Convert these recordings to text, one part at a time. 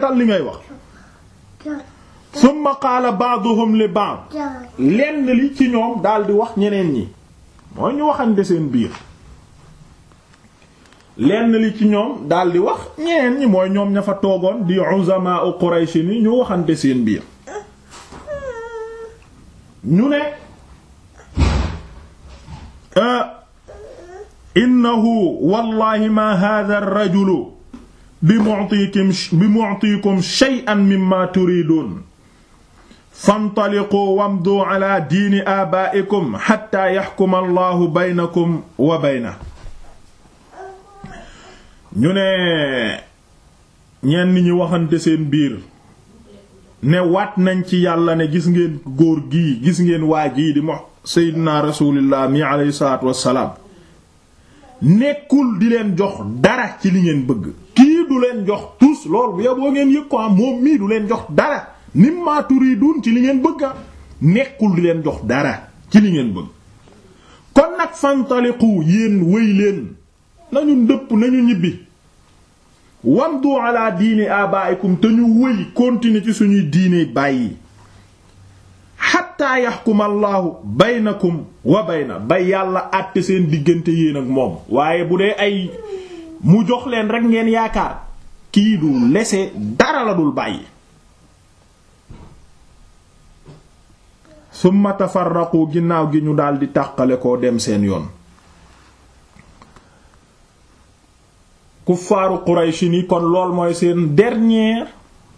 rafetal li ngay wax summa qaala ba'duhum li ba'd lenn li ci ñoom daldi wax ñeneen ñi mooy ñu waxante seen biir lenn li ci ñoom daldi wax ñeneen ñi mooy ñoom ña fa toogoon di uzamaa u Quraysh ni ñu waxante seen biir ñu ne innahu wallahi ma hadha ar-rajulu bi mu'tikum bi mu'tikum shay'an mimma turidun fantaliqu wamdu ala diini abaa'ikum hatta yahkuma allahu baynakum wa bayna ñu ne ñenn ñi waxante seen biir ne waat nañ ci yàlla ne gis ngeen góor gii gis ngeen waa jii di mo seydina rasulillah mi alayhi salaatu wassalaam nekkul di leen jox dara ci li ngeen bëgg kii du leen jox tus loolu bu yoboo ngeen yëg ko am moom mii du leen jox dara mimma turidun ci li ngeen bëgg a nekkul di leen jox dara ci li ngeen bëgg kon nag fantaliqu yéen wëy leen nañu ndëpp nañu ñibbi wamdu ala diini abaikum te ñu wëy continuer ci suñuy diine bàyyi xatta yaxkuma allahu baynakum wa bayna ba yàlla àtte seen diggante yéen ak moom waaye bu dee ay mu jox leen rek ngeen yaakaar kii du lese dara la dul bàyyi summa tafarraqu ginnaaw gi ñu daldi tàqale koo dem seen yoon kuffaaru Qurayshi ni kon lool mooy seen dernier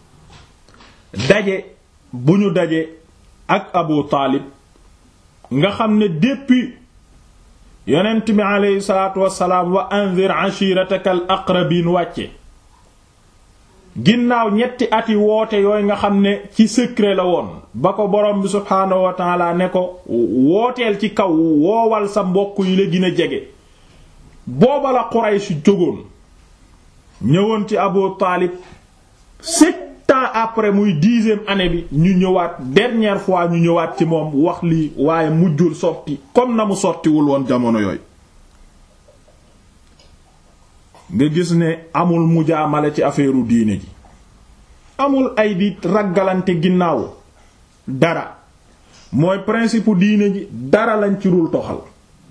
daje bu ñu daje ak Abu Taalib nga xam ne depuis yonent bi aleyhi salaatu wassalaam wa anzir ashirataka al aqrabin wàcce ginnaaw ñetti ati woote yooyu nga xam ne ci secret la woon ba ko borom bi subhaanahu wa taala ne ko wooteel ci kaw woowal sa mbokk yi la gën a jege booba la Quraysh jógoon ñëwoon ci Abu Taalib sept ans après muy dixième année bi ñu ñëwaat dernière fois ñu ñëwaat ci moom wax lii waaye mujjul sotti comme na mu sottiwul woon jamono yooyu nga gis ne amul mujaamale ci affaire diine ji amul ay di raggalante ginnaaw dara mooy principe diine ji dara lañ ci dul toxal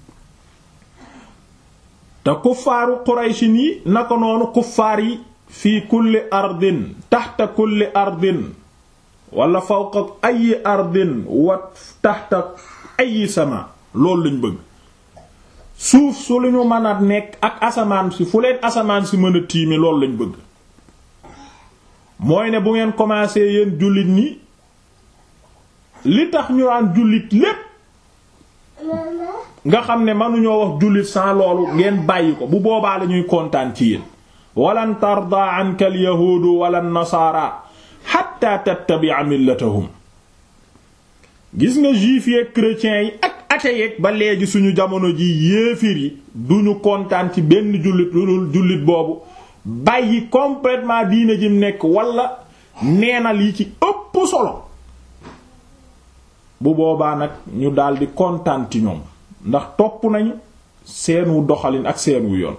te kuffaaru Qurayshi yi naka noonu kuffaar yi fii kulli ardin taxta kulli ardin wala fawqa ayi ardin wa taxta ayi sama loolu lañ bëgg suuf su lu ñu mën a nekk ak asamaan si fu leen asamaan si mën a tiime loolu lañ bëgg mooy ne bu ngeen commencé yéen jullit ñi li tax ñu naan jullit lépp nga xam ne mënuñoo wax jullit sans loolu ngeen bàyyi ko bu boobaa lañuy kontaan ci yéen walan tarda anka al yahuudu wala nasaara hatta tattabi'a millatahum gis nga juifs yi chrétiens yi ak athées yi ba léegi suñu jamono ji yéefir yi duñu kontaan ci benn jullit lu dul jullit boobu bàyyi complètement diine jim nekk wala neenal yi ci ëpp solo bu boobaa nag ñu daldi kontaan ci ñoom ndax topp nañu seenu doxalin ak seenu yoon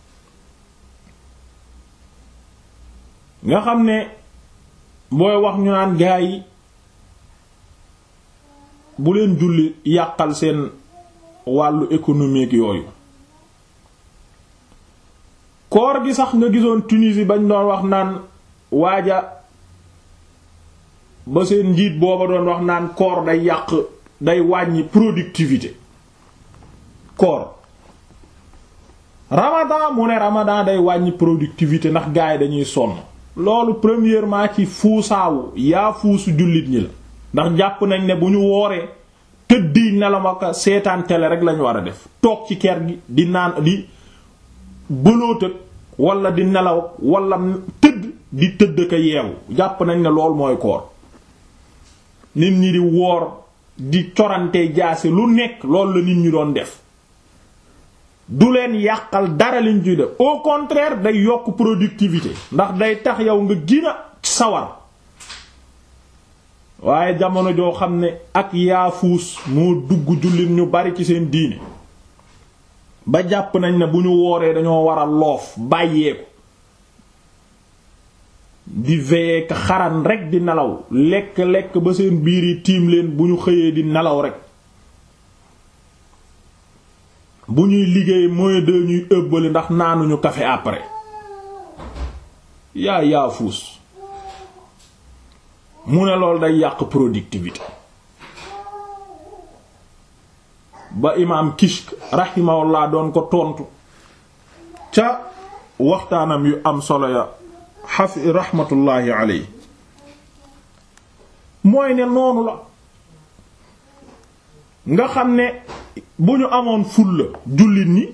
nga xam ne booy wax ñu naan gaa yi bu leen julli yàqal seen wàllu économique yooyu koor gi sax nga gisoon Tunisie bañ doon wax naan waaja ba seen njiit booba doon wax naan koor day yàq day wàññi productivité koor ramadan mu ne ramadan day wàññi productivité ndax gaay dañuy sonn loolu premièrement ci fuusaawu yaa fuusu jullit ñi la ndax jàpp nañ ne bu ñu wooree tëddi nelama seetaan télé rek lañu war a def toog ci kër gi di naan di bëlootëg wala di nelaw wala tëdd di tëdd ka yeewu jàpp nañ ne lool mooy koor nit ñi di woor di corante jaase lu nekk loolu la nit ñi doon def du leen yàqal dara liñ ciy def au contraire day yokk productivité ndax day tax yow nga gina sawar waaye jamono joo xam ne ak yaafuus moo dugg jullit ñu bari ci seen diine ba jàpp nañ ne bu ñu wooree dañoo war a loof bàyyeeku di veiller ka xaran rek di nelaw lekk lekk ba seen biir yi tiim leen bu ñu xëyee di nelaw rek bu ñuy liggéey mooy de ñuy ëbbali ndax naanuñu café après yaa yaa fuus mu ne loolu day yàq productivité ba imaam Kishk rahimahullah doon ko tontu ca waxtaanam yu am solo ya xafi rahmatullahi alayhi mooy ne noonu la nga xam ne bu ñu amoon fulla jullit ñi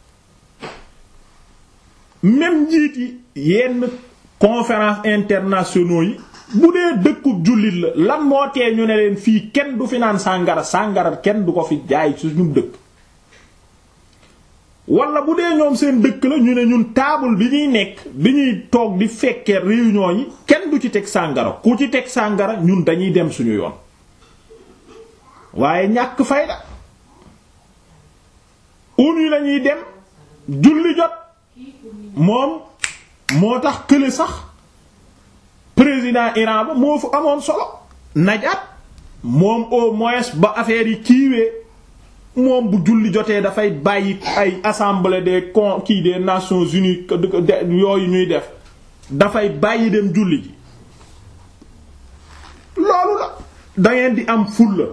même njiit yi yenn conférence internationaux yi bu dee dëkkub jullit la lan moo tee ñu ne leen fii kenn du fi naan sàngara sàngara kenn du ko fi jaay suñu dëkk wala bu dee ñoom seen dëkk la ñu ne ñun table bi ñuy nekk bi ñuy toog di fekkee réunion yi kenn du ci teg sàngara ku ci teg sàngara ñun dañuy dem suñu yoon waaye ñàkk fayda uni lañuy dem julli jot moom moo tax kële sax président Iran ba moo fu amoon solo najaat moom au moins ba affaire yi kiiwee moom bu julli jotee dafay bàyyi ay assemblée des con kii des nations unies yooyu ñuy def dafay bàyyi dem julli ji loolu la dangeen di am fulla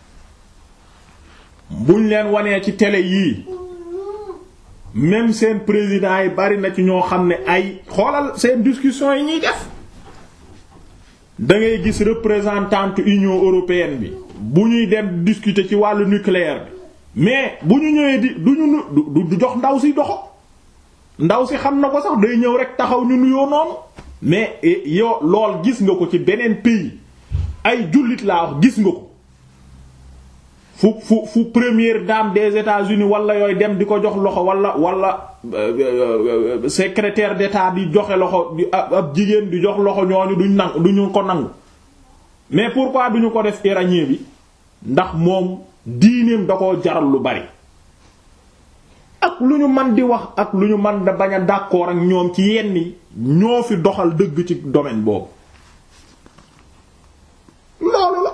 buñ leen wanee ci télé yii même seen président yi bari na ci ñoo xam ne ay xoolal seen discussion yi ñuy def da ngay gis représentante Union européenne bi bu ñuy dem discuter ci wàllu nucléaire bi mais bu ñu ñëwee di du ñu du jox ndaw si doxo ndaw si xam na ko sax day ñëw rek taxaw ñu nuyoo noonu mais yow lool gis nga ko ci beneen pays ay jullit laa wax gis nga ko fu fu fu première dame des États-Unis wala yooyu dem di ko jox loxo wala wala secrétaire d'État di joxe loxo ab jigéen di jox loxo ñooñu duñ nangu duñu ko nangu mais pourquoi duñu ko def iranien bi ndax moom diineem da koo jaral lu bari ak lu ñu man di wax ak lu ñu man da bañ a d'accord ak ñoom ci yenn yi ñoo fi doxal dëgg ci domaine boobu loolu la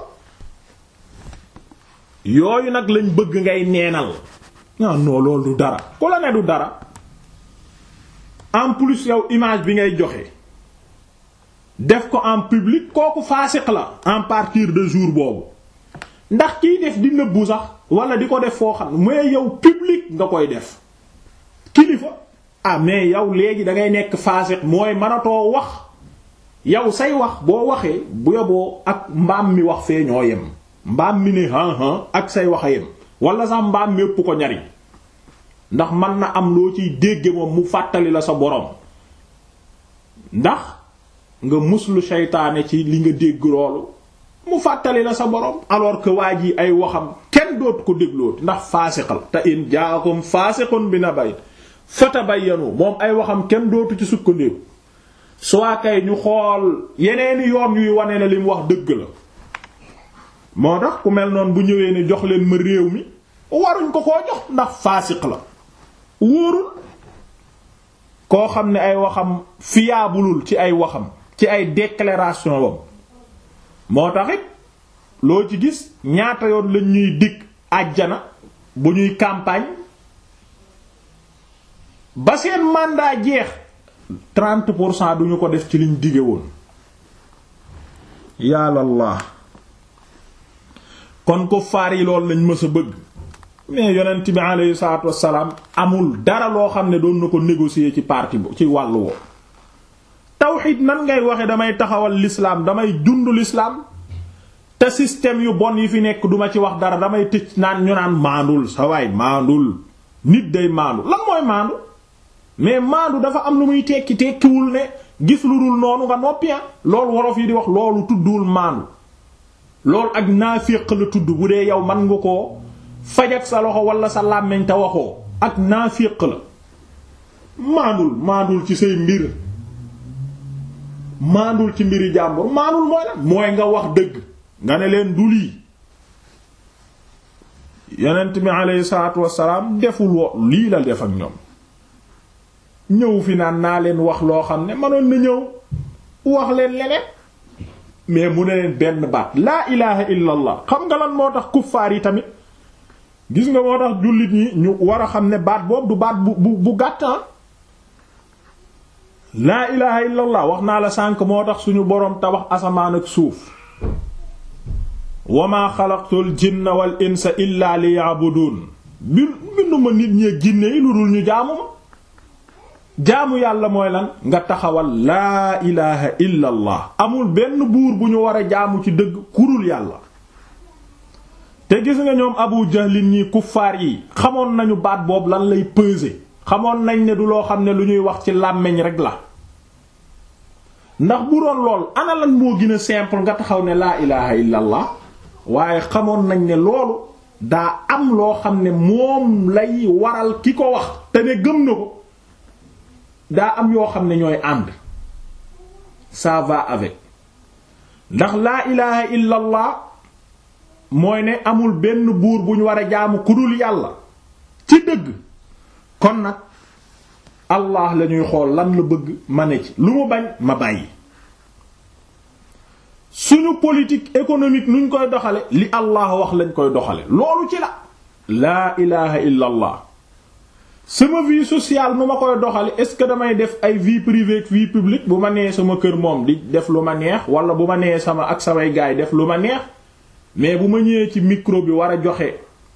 yooyu nag lañ bëgg ngay neenal ah non loolu du dara ku la ne du dara en plus yow image bi ngay joxe def ko en public kooku faasiq la en partir de jour boobu ndax kiy def di nëbbu sax wala di ko def foo xam mais yow public nga koy def kilifa ah mais yow léegi da ngay nekk faasiq mooy mënatoo wax yow say wax boo waxee bu yoboo ak mbaam mi wax fee ñoo yem mbaam mi ne han ak say wax a yem wala sax mbaam mi ëpp ko ñariñ ndax mën na am loo ciy dégge moom mu fàttali la sa borom ndax nga muslu seytaane ci li nga dégg loolu mu fàttali la sa borom alors que waa ji ay waxam kenn dootu ko déglooti ndax faasiqal te in jaakum faasiqun bi naba'in fatabayyanu moom ay waxam kenn dootu ci sukkandiku soit kay ñu xool yeneeni yoon yuy wane na li mu wax dëgg la moo tax ku mel noonu bu ñëwee ni jox leen ma réew mi waruñ ko koo jox ndax faasiq la wóorul koo xam ne ay waxam fiyaabulul ci ay waxam ci ay déclaration wam moo taxit loo ci gis ñaata yoon lañ ñuy dig àjjana bu ñuy campagne ba seen mandat jeex 30 pour cent duñu ko def ci liñ dige woon yàllallah kon ko faar yi loolu lañ mës a bëgg mais yonent bi aleyhi salaatu wassalaam amul dara loo xam ne doon na ko négocier ci parti bu ci wàllu woo tawxid nan ngay waxe damay taxawal l'islam damay dund l'islam te système yu bon yi fi nekk duma ci wax dara damay tëj naan ñu naan maandul sa waay maandul nit day maandu lan mooy maandu mais maandu dafa am lu muy tekki tekkiwul ne gis lu dul noonu nga noppi loolu wolof yi di wax loolu tudduwul maandu loolu ak naafiq la tudd bu dee yow man nga koo fajak sa loxo wala sa làmmiñ te waxoo ak naafiq la maandul maandul ci say mbir maandul ci mbiri jàmbur maandul mooy la mooy nga wax dëgg nga ne leen du lii yonent bi aleyhi salaatu wassalaam deful wo lii la def ak ñoom ñëw fi naan naa leen wax loo xam ne manoon na ñëw wax leen leneen mais mu ne leen benn baat laa ilaha illa allah xam nga lan moo tax kuffaar yi tamit gis nga moo tax jullit ñi ñu war a xam ne baat boobu du baat bu bu bu gàttan laa ilaha illa allah wax naa la sànk moo tax suñu boroom tabax asamaan ak suuf wa maa xalaqtul jinna wal insa illa liya'budun bi binduma nit ñee jinne yi lu dul ñu jaamu ma jaamu yàlla mooy lan nga taxawal laa ilaha illa allah amul benn buur bu ñu war a jaamu ci dëgg kurul yàlla te gis nga ñoom abu jahlin ñi kuffaar yi xamoon nañu baat boobu lan lay peser xamoon nañ ne du loo xam ne lu ñuy wax ci làmmiñ rek la ndax bu doon lool ana lan moo gën a simple nga taxaw ne laa ilaha illa allah waaye xamoon nañ ne loolu daa am loo xam ne moom lay waral ki ko wax te ne gëm na ko daa am yoo xam ne ñooy ànd ça va avec ndax laa ilaha illa allah mooy ne amul benn buur bu ñu war a jaamu ku dul yàlla ci dëgg kon nag allah la ñuy xool lan la bëgg ma ne ci lu mu bañ ma bàyyi suñu politique économique nuñ koy doxale li allah wax lañ koy doxale loolu ci la laa ilaha illa allah sama vie sociale nu ma koy doxale est-ce que damay def ay vie privée ak vie publique bu ma nee sama kër moom di def lu ma neex wala bu ma nee sama ak samay gaay def lu ma neex mais bu ma ñëwee ci micro bi war a joxe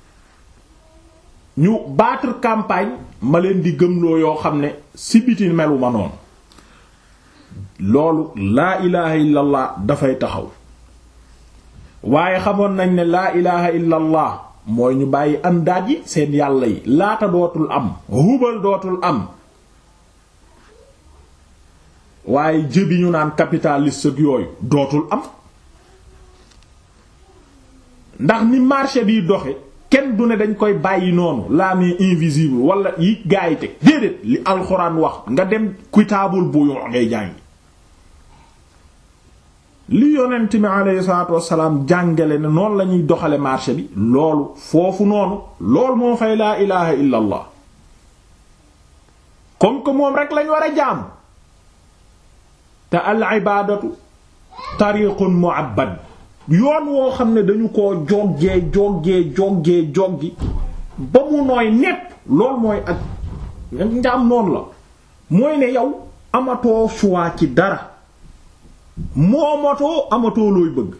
ñu battre campagne ma leen di gëmloo yoo xam ne si biti melu ma noonu loolu laa ilaha illallah dafay taxaw waaye xamoon nañ ne laa ilaha illallah mooy ñu bàyyi andaat yi seen yàlla yi laata dootul am hubal dootul am waaye jëbi ñu naan capitaliste ak yooyu dootul am ndax ni marché biy doxe kenn du ne dañ koy bàyyi noonu la main invisible wala yi gaa yi teg déedéet li alxuraan wax nga dem kitaabul bu yoo ngay jàngi li yonent mi aleyhi salaatu wassalaam jàngale ne noonu la ñuy doxale marché bi loolu foofu noonu loolu moo fay laa ilaha illa allah comme que moom rek lañ war a jaam te al ibaadatu tariqun mu'abbad yoon woo xam ne dañu ko joggee joggee joggee joggi ba mu nooy nepp loolu mooy ak njaam noonu la mooy ne yow amatoo choix ci dara moomatoo amatoo looy bëgg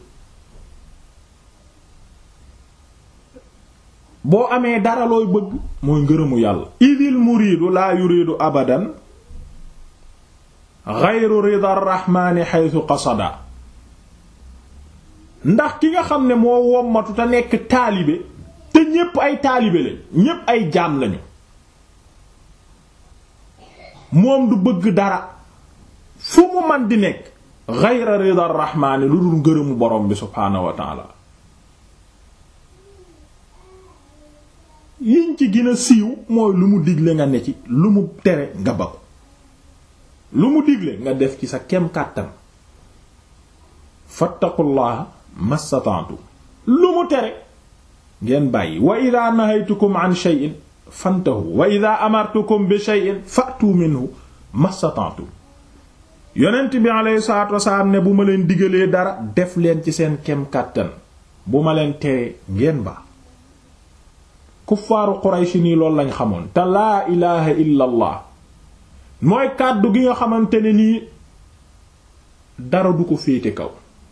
boo amee dara looy bëgg mooy ngërëmu yàlla idil muridu laa yuridu abadan ghayru rida rahmani haythu qasada ndax ki nga xam ne moo wommatu te nekk taalibe te ñépp ay taalibe lañ ñépp ay jaam lañu moom du bëgg dara fu mu man di nekk ghayra rida rahmaani lu dul ngërëmu borom bi subhaanahu wa taala yiñ ci gën a siiw mooy lu mu digle nga ne ci lu mu tere nga ba ko lu mu digle nga def ci sa kem kàttan fattaqullaha mastata'tu lu mu tere ngeen bàyyi wa idha nahaytukum an shay'in fantahu wa idha amartukum bi shay'in fa'tu minhu mastata'tu yonent bi alayhi salaatu wasalaam ne bu ma leen digalee dara def leen ci seen kem kàttan bu ma leen teree ngeen ba kuffaaru Quraysh nii loolu lañ xamoon te laa ilaha illa allah mooy kàddu gi nga xamante ne nii dara du ko féete kaw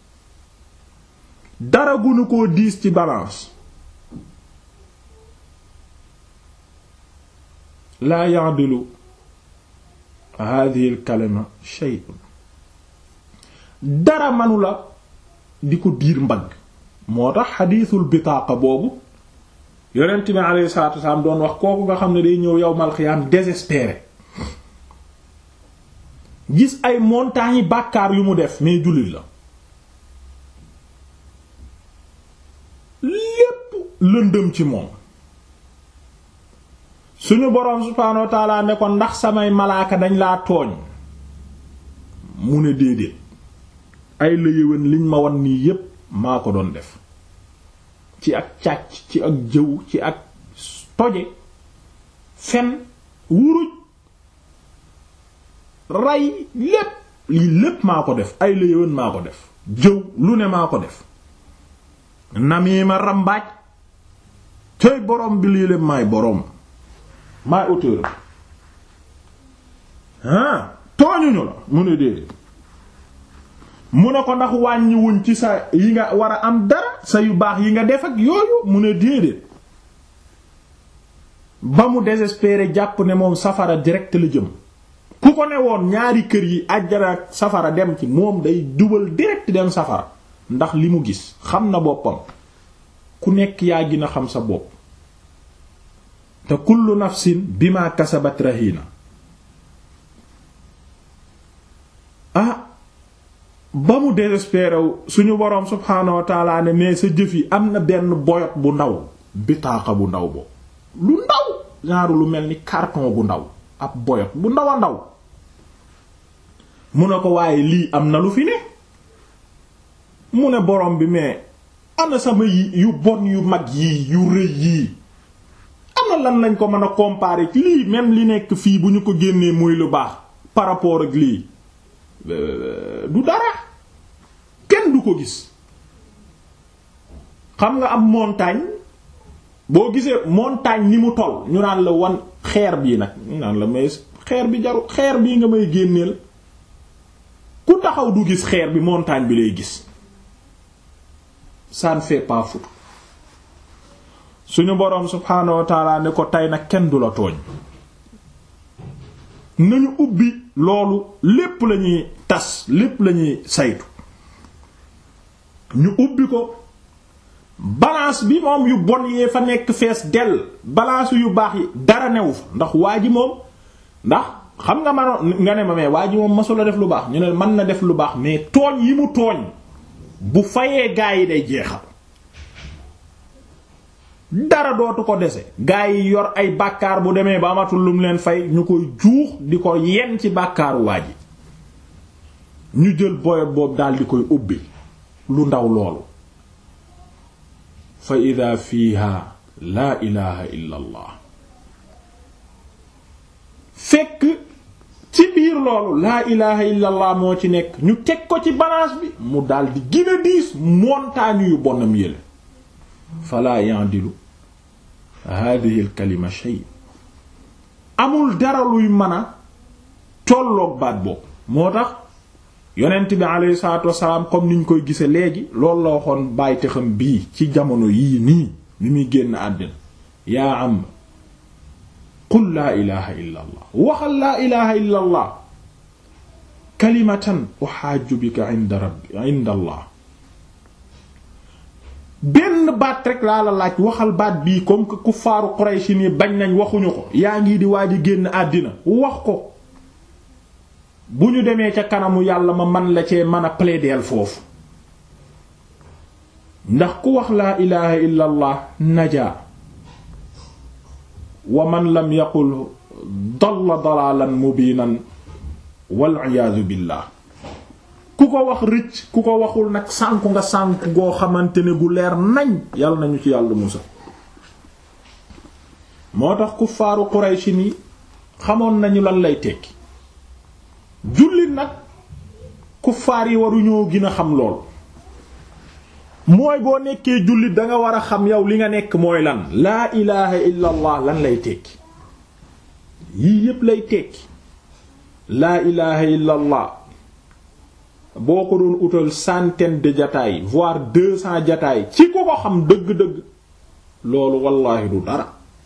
dara gunu koo diis ci balance laa ya'dilu hadhihi al kalima shay'un dara manu la di ko diir mbagg moo tax xadiisul bitaaqa boobu yonent bi alayhi salaatu wasalaam doon wax kooku nga xam ne day ñëw yawmal xiyaam désespéré gis ay montagnes yi bàkkaar yu mu def mais jullit la lépp lëndëm ci moom suñu boroom subhaanahu wa taala ne ko ndax samay malaaka dañ laa tooñ mu ne déedéet ay la yëwén liñ ma wan nii yépp maa ko doon def ci ak càcc ci ak jëw ci ak toje fen wuruj rey lépp lii lépp maa ko def ay la yëwan maa ko def jëw lu ne maa ko def namima rambaaj tey borom bi lii lépp maay borom maay auteur ah tooñuñu la mu ne déedéet mu ne ko ndax wàññiwuñ ci sa yi nga war a am dara sa yu baax yi nga def ak yooyu mu ne déedéet ba mu désespéré jàpp ne moom safara direct la jëm ku ko ne woon ñaari kër yi àjjana ak safara dem ci moom day dubal direct dem safara ndax li mu gis xam na boppam ku nekk yaa gën a xam sa bopp te kullu nafsin bima kasabat rahina ah ba mu désespéré suñu boroom subhaanahu wa taala ne mais sa jëf yi am na benn boyot bu ndaw bitaaxa bu ndaw boobu lu ndaw genre lu mel ni carton bu ndaw ab boyot bu ndaw a ndaw mu ne ko waaye lii am na lu fi ne mu ne borom bi mais ana sama yi yu bon yu mag yii yu rëy yii ana lan lañ ko mën a comparer ci lii même li nekk fii bu ñu ko génnee muy lu baax par rapport ak lii du dara kenn du ko gis xam nga am montagne boo gisee montagne ni mu toll ñu naan la wan xeer bii nag ñu naan la mais xeer bi jaru xeer bii nga may génneel ku taxaw du gis xeer bi montagne bi lay gis ça ne fait pas foutre suñu boroom subhaanahu wa taala ne ko tey nag kenn du la tooñ nañu ubbi loolu lépp lañuy tas lépp lañuy saytu ñu ubbi ko balance bi moom yu bon yee fa nekk fees dell balance yu baax yi dara newu fa ndax waa ji moom ndax xam nga manoon nga ne ma mais waa ji moom masula def lu baax ñu ne mën na def lu baax mais tooñ yi mu tooñ bu fayee gaa yi day jeexal dara dootu ko dese gaa yi yor ay bàkkaar bu demee ba amatul lu mu leen fay ñu koy juux di ko yen ci bàkkaaru waa ji ñu jël boyot boobu daal di koy ubbi lu ndaw loolu fa ida fiiha laa ilaha illa allah fekk ci biir loolu laa ilaha illa allah moo ci nekk ñu teg ko ci balance bi mu daldi gën a diis montagne yu bonam yële fala yandilu hadihi al kalima shay amul dara luy mën a tolloog baat boobu moo tax yonent bi alayhi salaatu wasalaam comme niñ koy gise léegi loolu la waxoon bàyyite xam bii ci jamono yii nii bi muy génn àddina yaa am qul laa ilaha illa allah waxal laa ilaha illa allah kalimatan uhaaju bika inda rabbi inda allah benn baat rek laa la laaj waxal baat bii comme que kuffaaru Quraysh ni bañ nañ waxuñu ko yaa ngi di waaj a génn àddina wax ko bu ñu demee ca kanamu yàlla ma man la cee mën a plaider foofu ndax ku wax laa ilaha illa allah najaa wa man lam yaqul dalla dalalan mubinan wal iyaadu billah ku ko wax rëcc ku ko waxul nag sànku nga sànku goo xamante ne gu leer nañ yàlla nañu ci yàlla musa moo tax kuffaaru Quraysh ni xamoon nañu lan lay tekki jullit nag kuffaar yi waruñoo gën a xam lool mooy boo nekkee jullit danga war a xam yow li nga nekk mooy lan laa ilaha illa allah lan lay tekki yii yépp lay tekki laa ilaha illa allah boo ko doon utal centaine de jataay voire deux cents jataay ci ko ko xam dëgg-dëgg loolu wallaahi du dara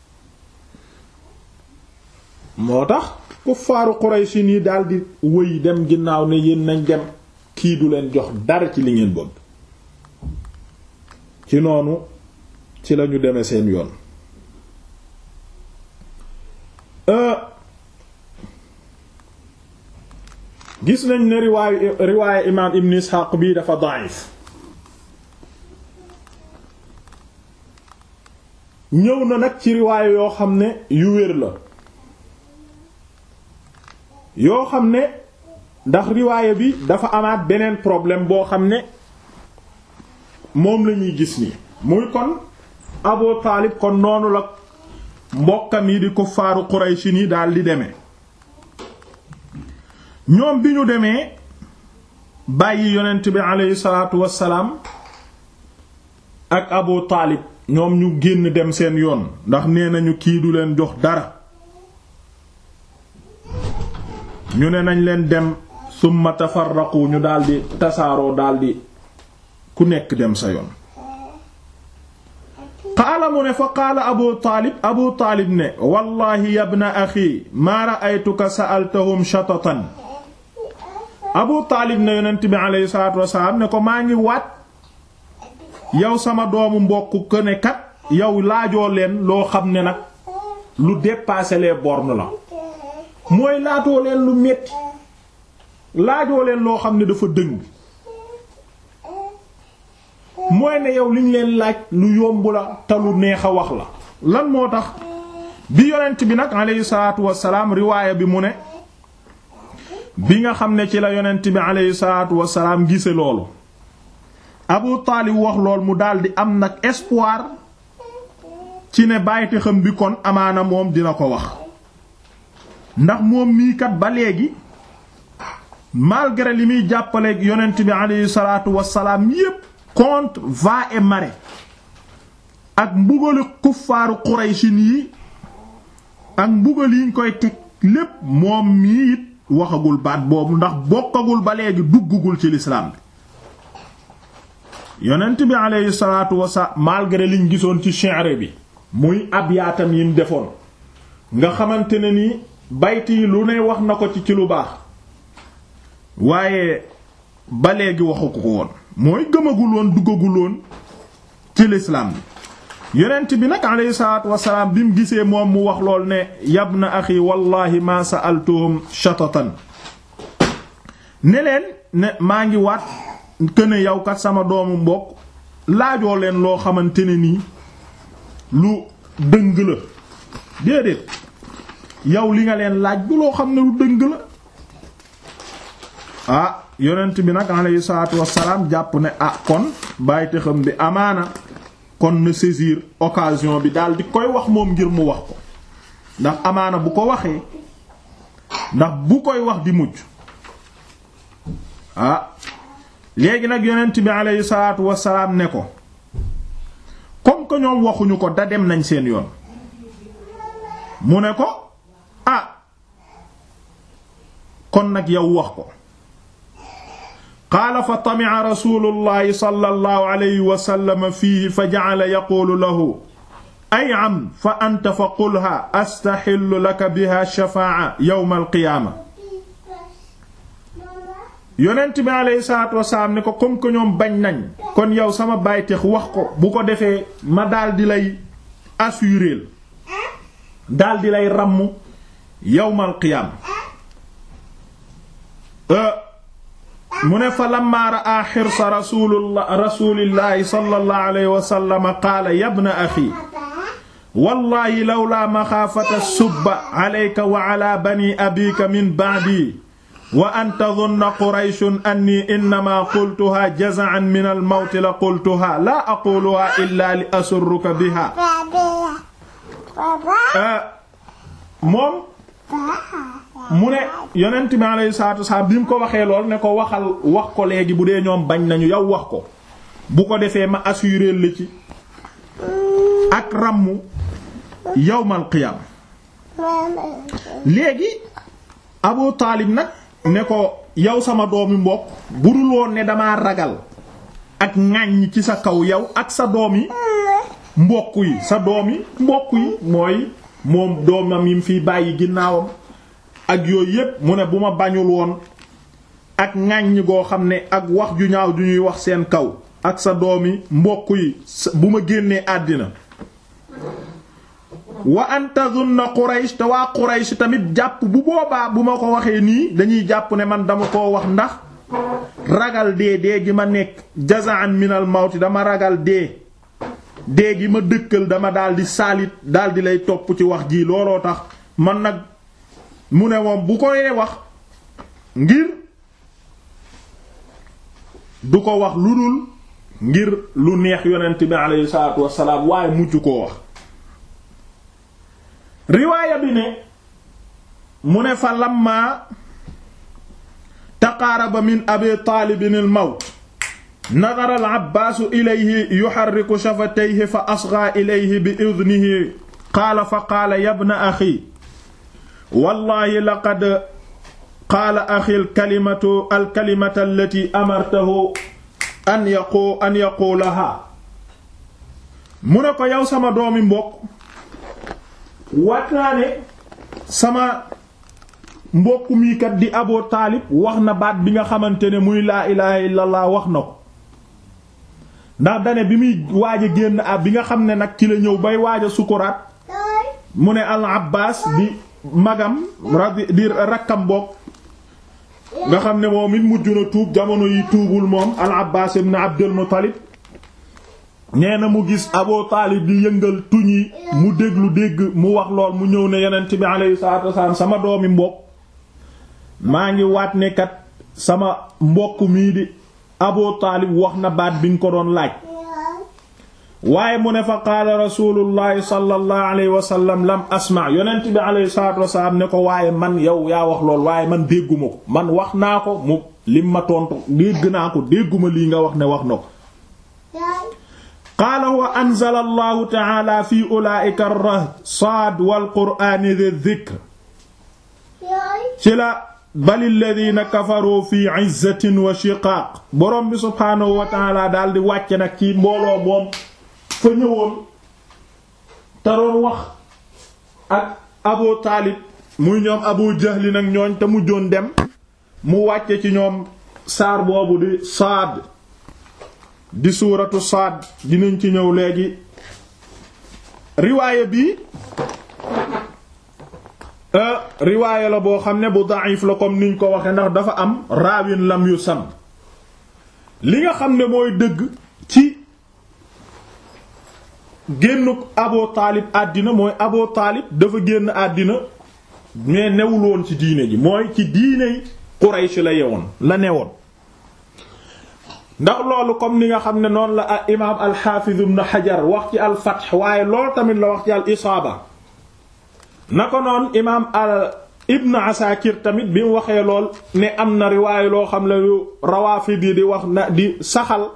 moo tax kuffaaru Quraysh nii daldi wëy dem ginnaaw ne yéen nañ dem kii du leen jox dara ci li ngeen bëgg ci noonu ci lañu deme seen yoon gis nañ ne riwaayu riwaayu imaam Ibn Ishaq bii dafa da'if ñëw na nag ci riwaayu yoo xam ne yu wér la yoo xam ne ndax riwaaya bi dafa amaat beneen problème boo xam ne moom lañuy gis ni muy kon Abu Taalib kon noonu la mbokkam yi di kuffaaru Quraysh ni daal di demee ñoom bi ñu demee bàyyi yonent bi aleyhi salaatu wassalaam ak abu taalib ñoom ñu génn dem seen yoon ndax nee nañu kii du leen jox dara ñu ne nañ leen dem summa tafarraqu ñu daldi tasaaroo daldi ku nekk dem sa yoon qaala mu ne fa qaala abu taalib abu taalib ne wallahi yabna axi maa ra'aytuka sa'altahum shatatan abu taalib ne yonent bi aleyhi salaatu wasalaam ne ko maa ngi waat yow sama doomu mbokk ko ne kat yow laajoo leen loo xam ne nag lu dépasser les bornes la mooy laatoo leen lu metti laajoo leen loo xam ne dafa dëng mooy ne yow liñ leen laaj lu yomb la te lu neex a wax la lan moo tax bi yonent bi nag aleyhi salaatu wasalaam riwaaya bi mu ne bi nga xam ne ci la yonent bi aleyhi salaatu wasalaam gise loolu Abu Taalib wax lool mu daldi am nag espoir ci ne bàyyite xam bi kon amaana moom dina ko wax ndax moom mii kat ba léegi malgré li muy jàppaleeg yonent bi aleyhi salaatu wasalaam yépp contre va et marée ak mbugali kuffaaru Quraysin yi ak mbugal yiñ koy teg lépp moom mii it waxagul baat boobu ndax bokkagul ba léegi duggugul ci lislaam bi yonent bi aleyhi salaatu wasalaam malgré liñ gisoon ci shi'r bi muy abyaatam yim defoon nga xamante ne ni bayt yi lu ne wax na ko ci ci lu baax waaye ba léegi waxu ko woon mooy gëmagul woon duggagul woon ci lislaam bi yonent bi nag aleyhi salaatu wasalaam bi mu gisee moom mu wax lool ne yabna axi wallahi ma sa'altuhum shatatan ne leen ne maa ngi waat këne yow kat sama doomu mbokk laajoo leen loo xamante ne nii lu dëng la déedéet yow li nga leen laaj bu loo xam ne lu dëng la ah yonent bi nag alayhi salaatu wassalaam jàpp ne ah kon bàyyite xam bi amaana kon na saisir occasion bi daal di koy wax moom ngir mu wax ko ndax amaana bu ko waxee ndax bu koy wax di mujj ah léegi nag yonent bi alayhi salaatu wassalaam ne ko comme que ñoom waxuñu ko da dem nañ seen yoon mu ne ko ah kon nag yow wax ko qaala fa tami'a rasulullahi sallallahu alayhi wa sallam fiihi fa ja'ala yaqulu lahu ay am fa anta fa qulha astaxillu laka biha shafaa'a yawma alqiyaama yonent bi alayhi salaatu wasalaam ne ko comme que ñoom bañ nañ kon yow sama bàyteex wax ko bu ko defee ma daldi lay assuréel daldi lay ràmm yawmal qiyaam mu ne fa lamma ra'a xirsa rasulullah rasulillahi sallallahu alayhi wa sallam qaala yabna axi wallahi lawlaa maxaafata subba alayka wa ala bani abika min ba'di wa an tadunna qurayshun anni innama qultuha jaza'an min al-mawt la qultuha la aquluha illa li asurruka biha moom mu ne yonent bi alayhi salaatu wasalaam bi mu ko waxee lool ne ko waxal wax ko léegi bu dee ñoom bañ nañu yow wax ko bu ko defee ma assuré la ci ak ràmmu yawmal qiyaam léegi Abu Taalib nag ne ko yow sama doomi mbokk budul woon ne damaa ragal ak ŋàññ ci sa kaw yow ak sa doomi mbokk yi sa doomi mbokk yi mooy moom doomam yim fiy bàyyi ginnaawam ak yooyu yépp mu ne bu ma bañul woon ak ŋàññ goo xam ne ak wax ju ñaaw ju ñuy wax seen kaw ak sa doomi mbokk yi bu ma génnee àddina wa an tazunna Quraysh te waa Quraysh tamit jàpp bu boobaa bu ma ko waxee nii dañuy jàpp ne man dama koo wax ndax ragal dee dee gi ma nekk jazaan minal mawti dama ragal dee dee gi ma dëkkal dama daldi saalit daldi lay topp ci wax ji looloo tax man nag mu ne moom bu koy wax ngir du ko wax lu dul ngir lu neex yonent bi alayhi salaatu wassalaam waaye mujj koo wax riwaaya bi ne mu ne fa lamma taqaaraba min abi taalibin al mawt nadara al abbaasu ilayhi yuharriku shafatayhi fa asghaa ilayhi bi idnihi qaala fa qaala yabna axi wallaahi laqad qaala axi alkalimatu alkalimata allati amartahu an yaqu an yaquulaha mu ne ko yow sama doomi mbokk wat naa ne sama mbokk mii kat di Abu Taalib wax na baat bi nga xamante ne muy laa ilaaha illallah wax na ko ndax dane bi muy waaj a génn ab bi nga xam ne nag ci la ñëw bay waaj a sukuraat mu ne al Abbaas di magam radi di rakkam bokk nga xam ne moom it mujj na tuub jamono yi tuubul moom al Abbaas ibn Abdul Muttalib nee na mu gis Abu Taalib di yëngal tuñ yi mu déglu dégg mu wax lool mu ñëw ne yonent bi alayhi salaatu wasalaam sama doomi mbokk maa ngi waat ne kat sama mbokk mii di Abu Taalib wax na baat bi nga ko doon laaj waaye mu ne fa qaala rasulullahi sallallahu alayhi wa sallam lam asma yonent bi alayhi salaatu wasalaam ne ko waaye man yow yaa wax lool waaye man dégguma ko man wax naa ko mu lim ma tontu dégg naa ko dégguma lii nga wax ne wax na ko qaala wa anzala allahu taala fi ulaa'ika ar-rahd saad wal qur'aani dhi dhikr ci la bal alladhina kafaru fi 'izzatin wa shiqaaq borom bi subhaanahu wa taala daal di wàcce nag ci mbooloo moom fa ñëwoon te doon wax ak abu taalib muy ñoom abu jahli nag ñooñ te mujjoon dem mu wàcce ci ñoom saar boobu di saad di suuratu saad dinañ ci ñëw léegi riwaaya bi riwaaya la boo xam ne bu da'if la comme niñ ko waxe ndax dafa am raawin lam yu sam li nga xam ne mooy dëgg ci génnuk Abu Taalib àddina mooy Abu Taalib dafa génn àddina mais newul woon ci diine ji mooy ci diiney Quraysh la yewoon la newoon ndax loolu comme ni nga xam ne noonu la al imaam al-Hafiz ibn Hajar wax ci al-Fath waaye loolu tamit la wax ci al-Isaaba na ko noon imaam al Ibn Asakir tamit bi mu waxee lool ne am na riwaaye loo xam ne lu Rawaafid yi di wax na di saxal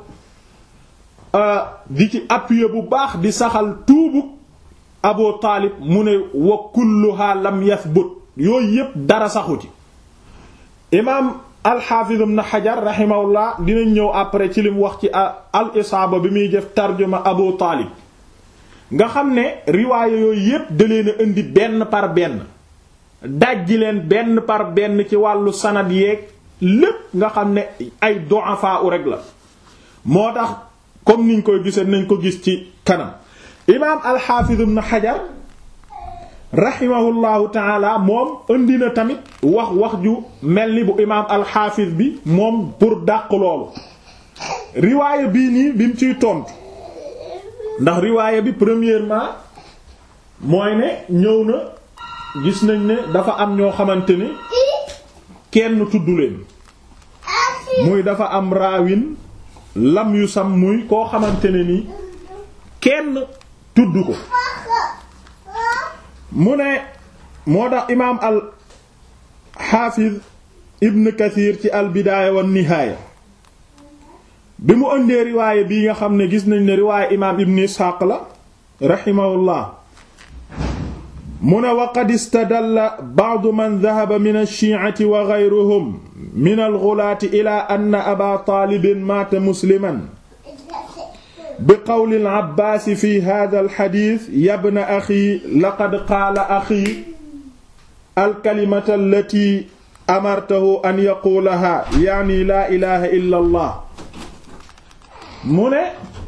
di ci appuyer bu baax di saxal tuubu Abu Taalib mu ne wa kulluha lam yathbut yooyu yépp dara saxu ci imaam alxaafiz ibn xajar rahimahullah dinañ ñëw après ci lim wax ci al isaaba bi muy def tarjuma abu taalib nga xam ne riwaaya yooyu yépp da leen a indi benn par benn dajji leen benn par benn ci wàllu sanad yeeg lépp nga xam ne ay du'afa u rek la moo tax comme niñ koy gisee nañ ko gis ci kanam imaam alxaafiz ibn xajar rahimahullahu taala moom indi na tamit wax wax ju mel ni bu imaam alxaafis bi moom pour dàq loolu riwaaya bii nii bi mu ciy tontu ndax riwaaya bi premièrement mooy ne ñëw na gis nañ ne dafa am ñoo xamante ni kenn tudd leen muy dafa am raawin lam yu sam muy koo xamante ne ni kenn tudd ko mu ne moo tax imaam al xaafiz ibn kathir ci al bidaaya wa nihaaya bi mu ëndee riwaaya bii nga xam ne gis nañ ne riwaaya imaam ibn isxaaq la raximahullah mu ne wa qad istadalla ba'du man dhahaba min ash-shi'ati wa ghayruhum min al-ghulaati ila anna aba taalibin maata musliman bi qawli al-Abbaas fi haadha al-hadiis yabna axi laqad qaala axi al-kalimata allati amartahu an yaquulahaa yaani laa ilaaha illa allah mu ne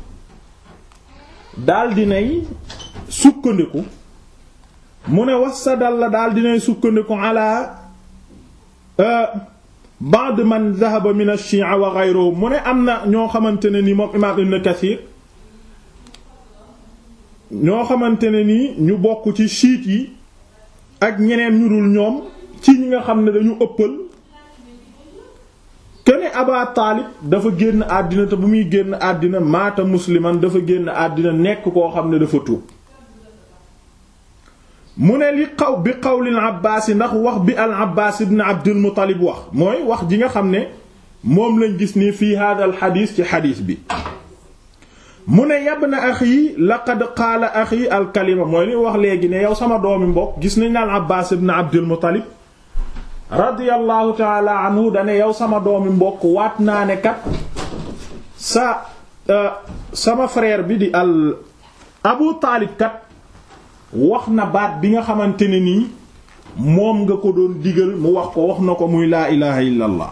daal dinay sukkandiku mu ne wasadal la daal dinay sukkandiku ala ba'd man dhahaba min ash-shi'a wa ghayruhum mu ne am na ñoo xamante ne ni moom imaam Ibn Kathir ñoo xamante ne nii ñu bokk ci chiites yi ak ñeneen ñu dul ñoom ci ñi nga xam ne dañu ëppal kene Aba Taalib dafa génn àddina te bu muy génn àddina maata musliman dafa génn àddina nekk koo xam ne dafa tuub mu ne li xaw bi qawlil Abbaas yi ndax wax bi al Abbaas ibn Abdul Muttalib wax mooy wax ji nga xam ne moom lañ gis ni fii hada al xadiis ci xadiis bi mu ne yabna axi laqad qaala axi al kalima mooy li wax léegi ne yow sama doomi mbokk gis nañ al Abbaas ibn Abdul Muttalib radiyallahu taala anhu dane yow sama doomi mbokk waat naa ne kat sa sama frère bi di al Abu Taalib kat wax na baat bi nga xamante ne nii moom nga ko doon digal mu wax ko wax na ko muy laa ilaha illa allah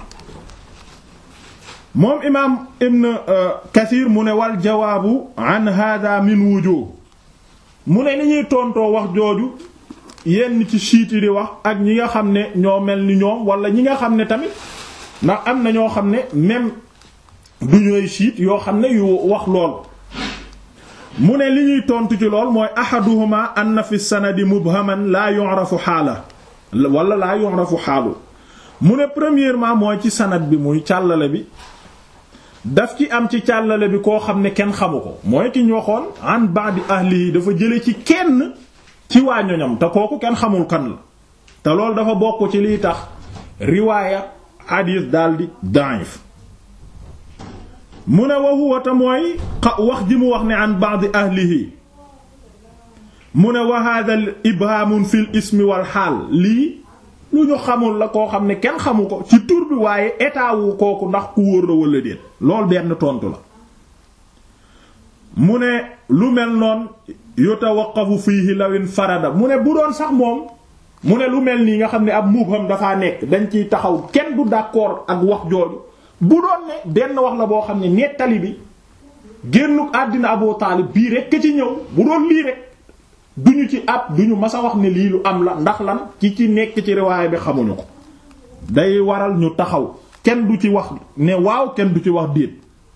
moom imaam ibn kathir mu ne wal jawaabu an hada min wujuh mu ne ni ñuy tontoo wax jooju yenn ci siit yi di wax ak ñi nga xam ne ñoo mel ni ñoom wala ñi nga xam ne tamit ndax am na ñoo xam ne même du ñooy siit yoo xam ne yu wax lool mu ne li ñuy tontu ci lool mooy ahaduhuma anna fi sanadi mubhaman laa yu'rafu xaala wala laa yu'rafu xaalu mu ne premièrement mooy ci sanad bi muy càllale bi daf ci am ci càllale bi koo xam ne kenn xamu ko mooy ki ñu waxoon an ba'di ahli dafa jële ci kenn ci waa ñoñam te kooku kenn xamul kan la te loolu dafa bokk ci liy tax riwaaya hadith daldi da'if mu ne wa huwa ta mooy wax ji mu wax ne an ba'di ahlihi mu ne wa hadha al ibhaamun fil ismi wal xaal lii lu ñu xamul la koo xam ne kenn xamu ko ci tur bi waaye état wu kooku ndax ku wóor la wala déet loolu benn tontu la mu ne lu mel noon yutawaqqafu fiihi lawin farada mu ne bu doon sax moom mu ne lu mel nii nga xam ne ab mubham dafaa nekk dañ ciy taxaw kenn du d'accord ak wax jooju bu doon ne benn wax la boo xam ne nettali bi génnuk àddina Abu Taalib bii rek ci ñëw bu doon lii rek duñu ci ab duñu mas a wax ne lii lu am la ndax lan ci ci nekk ci riwaaya bi xamuñu ko day waral ñu taxaw kenn du ci wax ne waaw kenn du ci wax déet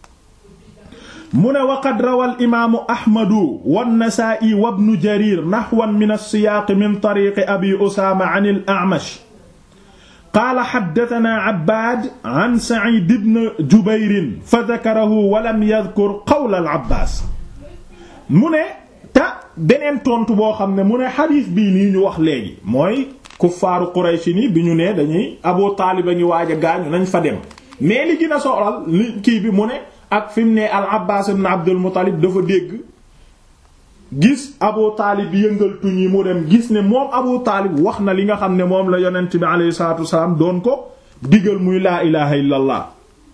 mu ne waqad rawal imaamu ahmadu wannasaa'i wa ibnu jarir nahwan min as-siyaaq min tariiqi abi usaama an al-a'mash qaala haddathanaa abbaad an sa'iid ibn jubayr fa dhakarahu wa lam yadhkur qawla al-abbaas mu ne ta beneen tontu boo xam ne mu ne xadiis bii nii ñu wax léegi mooy kuffaaru Quraysh ni bi ñu ne dañuy Abu Taalib a ngi waaj a gaañu nañ fa dem mais li gën a soxlal li kii bi mu ne ak fi mu ne al Abbaas ibn Abdul Muttalib dafa dégg gis Abu Taalib yëngal tuñ yi mu dem gis ne moom Abu Taalib wax na li nga xam ne moom la yonent bi alayhi salaatu wasalaam doon ko digal muy laa ilaha illallah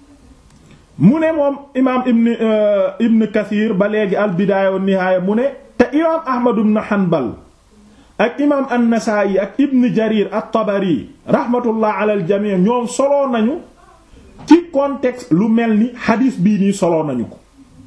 mu ne moom imaam ibn ibn Kathir ba léegi al bidaaya wa nihaaya mu ne te imaam Ahmad ibn Hanbal ak imaam an-Nasaa'i ak ibn Jarir at-Tabari rahmatullah ala al-jamii ñoom soloo nañu ci contexte lu mel ni xadiis bii nii soloo nañu ko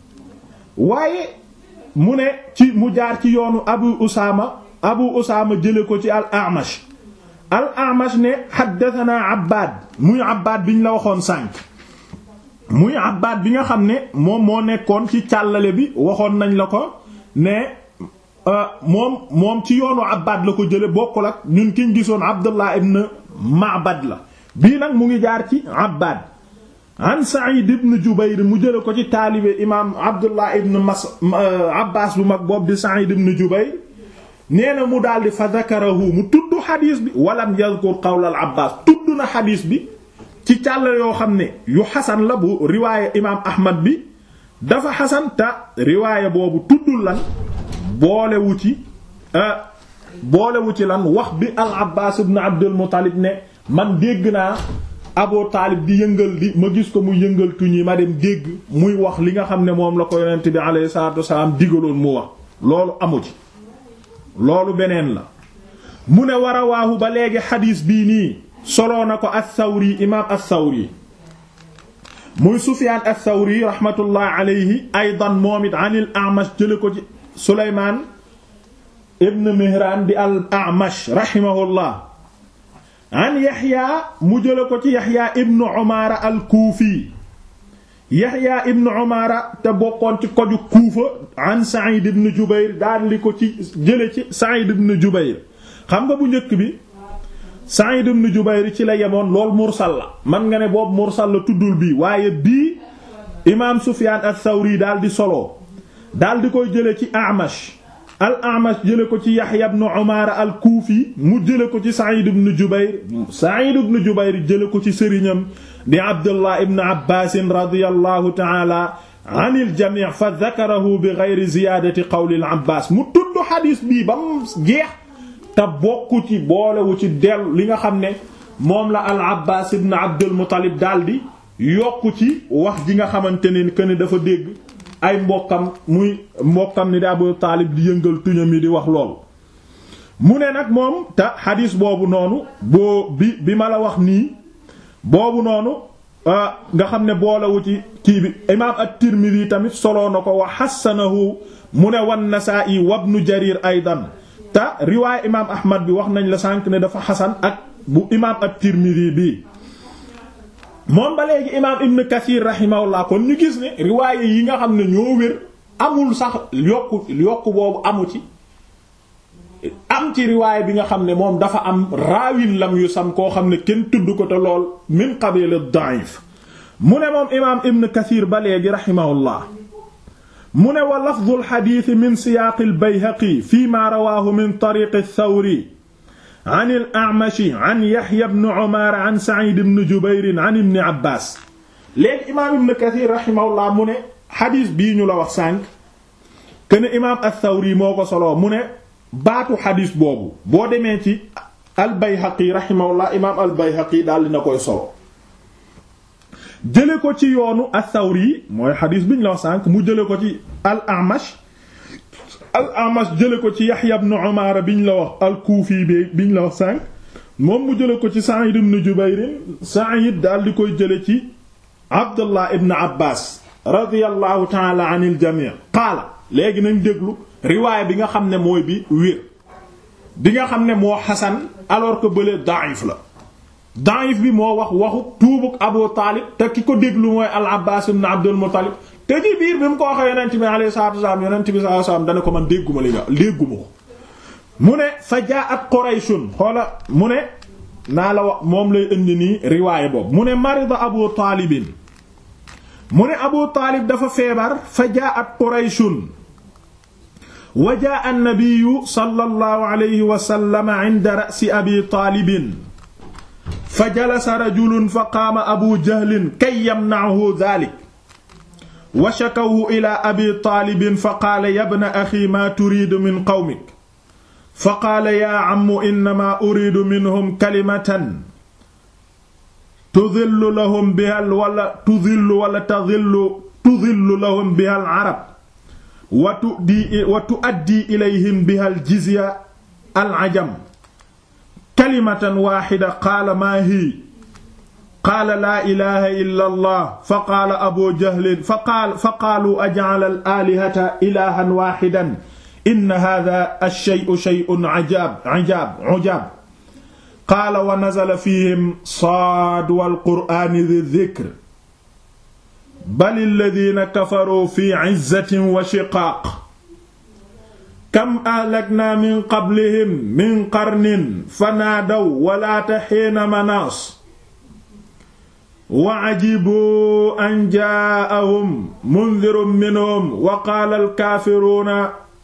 waaye mu ne ci mu jaar ci yoonu Abu Usaama Abu Usaama jële ko ci al-A'mash al-A'mash ne haddathanaa Abbaad muy Abbaad biñ la waxoon sànq muy Abbaad bi nga xam ne moom moo nekkoon ci càllale bi waxoon nañ la ko ne moom moom ci yoonu Abbaad la ko jële bokkul ak ñun kiñ gisoon Abdullah ibn Ma'bad la bii nag mu ngi jaar ci Abbaad an Sa'id ibn Jubayr mu jële ko ci taalibe imaam Abdullah ibn Mas Abbaas bu mag boobu di Sa'id ibn Jubayr nee na mu daldi fa zakarahu mu tudd xadiis bi walam yazkur qawla al Abbaas tudd na xadiis bi ci càll yoo xam ne yu xasan la bu riwaaya imaam Ahmad bi dafa xasan ta riwaaya boobu tuddul lan boolewu ci boolewu ci lan wax bi al Abbaas ibn Abdul Muttalib ne man dégg naa Abu Taalib di yëngal di ma gis ko muy yëngal tuñ yi ma dem dégg muy wax li nga xam ne moom la ko yonent bi alayhi salaatu wasalaam digaloon mu wax loolu amu ci loolu beneen la mu ne war a waahu ba léegi xadiis bii nii soloo na ko as-Sawri imaam as-Sawri muy Sufyaan as-Sawri rahmatullah alayhi aydan moom it an al-A'mash jële ko ci Sulaymaan ibn Mihraan di al-A'mash rahimahullah an Yaxya mu jële ko ci Yaxya ibn Umaara al-Kuufi Yaxya ibn Umaara te bokkoon ci koju Kuufa an Sa'id ibn Jubayr daal li ko ci jële ci Sa'id ibn Jubayr xam nga bu njëkk bi Sa'id ibn Jubayr ci la yemoon lool mursal la man nga ne boobu mursal la tuddul bii waaye bii imaam Sufyaan ath-Thawri daal di solo daal di koy jële ci A'mash al A'mash jële ko ci Yahya ibn Umaara al Kuufi mu jële ko ci Sa'id ibn Jubayr Sa'id ibn Jubayr jële ko ci sëriñam di Abdullah ibn Abbaas radiyallahu ta'ala anil jamii fa dakarahu bi geyri ziyaadati qawli al Abbaas mu tudd xadiis bii ba mu jeex te bokku ci boolewu ci dellu li nga xam ne moom la al Abbaas ibn Abdul Muttalib daldi yokku ci wax ji nga xamante ne que ne dafa dégg ay mbokkam muy mbokkam ni di Abu Taalib di yëngal tuñam yi di wax loolu mu ne nag moom te xadiis boobu noonu boo bi bi ma la wax nii boobu noonu nga xam ne boolewu ci kii bi imaam at-Tirmidhi tamit soloo na ko wa xassanahu mu ne wan Nasaa'i wa Ibnu Jarir aydan te riwaay imaam Ahmad bi wax nañ la sànq ne dafa xasan ak bu imaam at-Tirmidhi bi moom ba léegi imaam Ibn Kathir rahimahullah kon ñu gis ne riwaaye yi nga xam ne ñoo wér amul sax yokku yokku boobu amu ci am ci riwaaye bi nga xam ne moom dafa am raawin lam yu sam koo xam ne kenn tudd ko te lool min qabil ad-da'if mu ne moom imaam Ibn Kathir ba léegi rahimahullah mu ne wa lafdhu al-hadith min siyaaq al-Bayhaqi fi ma rawaahu min tariq ath-Thawri an al-A'mash an Yahya ibn Umar an Sa'id ibn Jubayr an ibn Abbas léegi imaam Ibn Kathir rahimahullah mu ne xadiis bii ñu la wax sànq ken imaam ath-Thawri moo ko soloo mu ne baatu xadiis boobu boo demee ci al-Bayhaqi rahimahullah imaam al-Bayhaqi daal dina koy solo jële ko ci yoonu ath-Thawri mooy xadiis bi ñu la wax sànq mu jële ko ci al-A'mash al-Amash jële ko ci Yahya ibn Umar biñ la wax al-Kufi bi biñ la wax sànq moom mu jële ko ci Sa'id ibn Jubayr Sa'id daal di koy jële ci Abdullah ibn Abbas radiyallahu ta'ala anil jami' qaala léegi nañ déglu riwaay bi nga xam ne mooy bi wér bi nga xam ne moo xasan alors que bële da'if la da'if bi moo wax waxu tuubuk Abu Taalib te ki ko déglu mooy al-Abbas ibn Abdul Muttalib te ci biir bi mu ko waxee yonent bi alayhi salaatu wasallam yonent bi sallallahu alayhi wasallam dana ko man dégguma li nga dégguma ko mu ne fa jaa'at Qurayshun xoola mu ne naa la wax moom lay indi nii riwaayé boobu mu ne marida Abu Taalibin mu ne Abu Taalib dafa feebar fa jaa'at Qurayshun wa jaa'a an-nabiyyu sallallahu alayhi wa sallam 'inda ra'si Abi Taalibin fa jalasa rajulun fa qaama Abu Jahlin kay yamna'ahu dhaalika wa shakawhu ila abi taalibin fa qaala yabna axi maa turiidu min qawmik fa qaala yaa ammu innamaa uriidu minhum kalimatan tudillu lahum bihal wala tudillu wala tadillu tudillu lahum bihal arab wa tuddi wa tuaddi ilayhim bihal jizya al ajam kalimatan waaxida qaala maa hi qaala laa ilaha illa allah fa qaala abu jahlin fa qaal fa qaalu aj'ala al alihata ilahan waxidan inna hadha ash-shay'u shay'un ajaab ajaab ujaab qaala wa nazala fihim saad wal qur'aani dhi dhikr bal alladhina kafaru fi 'izzatin wa shiqaaq kam ahlakna min qablihim min qarnin fanaadaw wa laata hiina manaas wa ajibu an jaa'ahum mundirun minhum wa qaala alkaafiruuna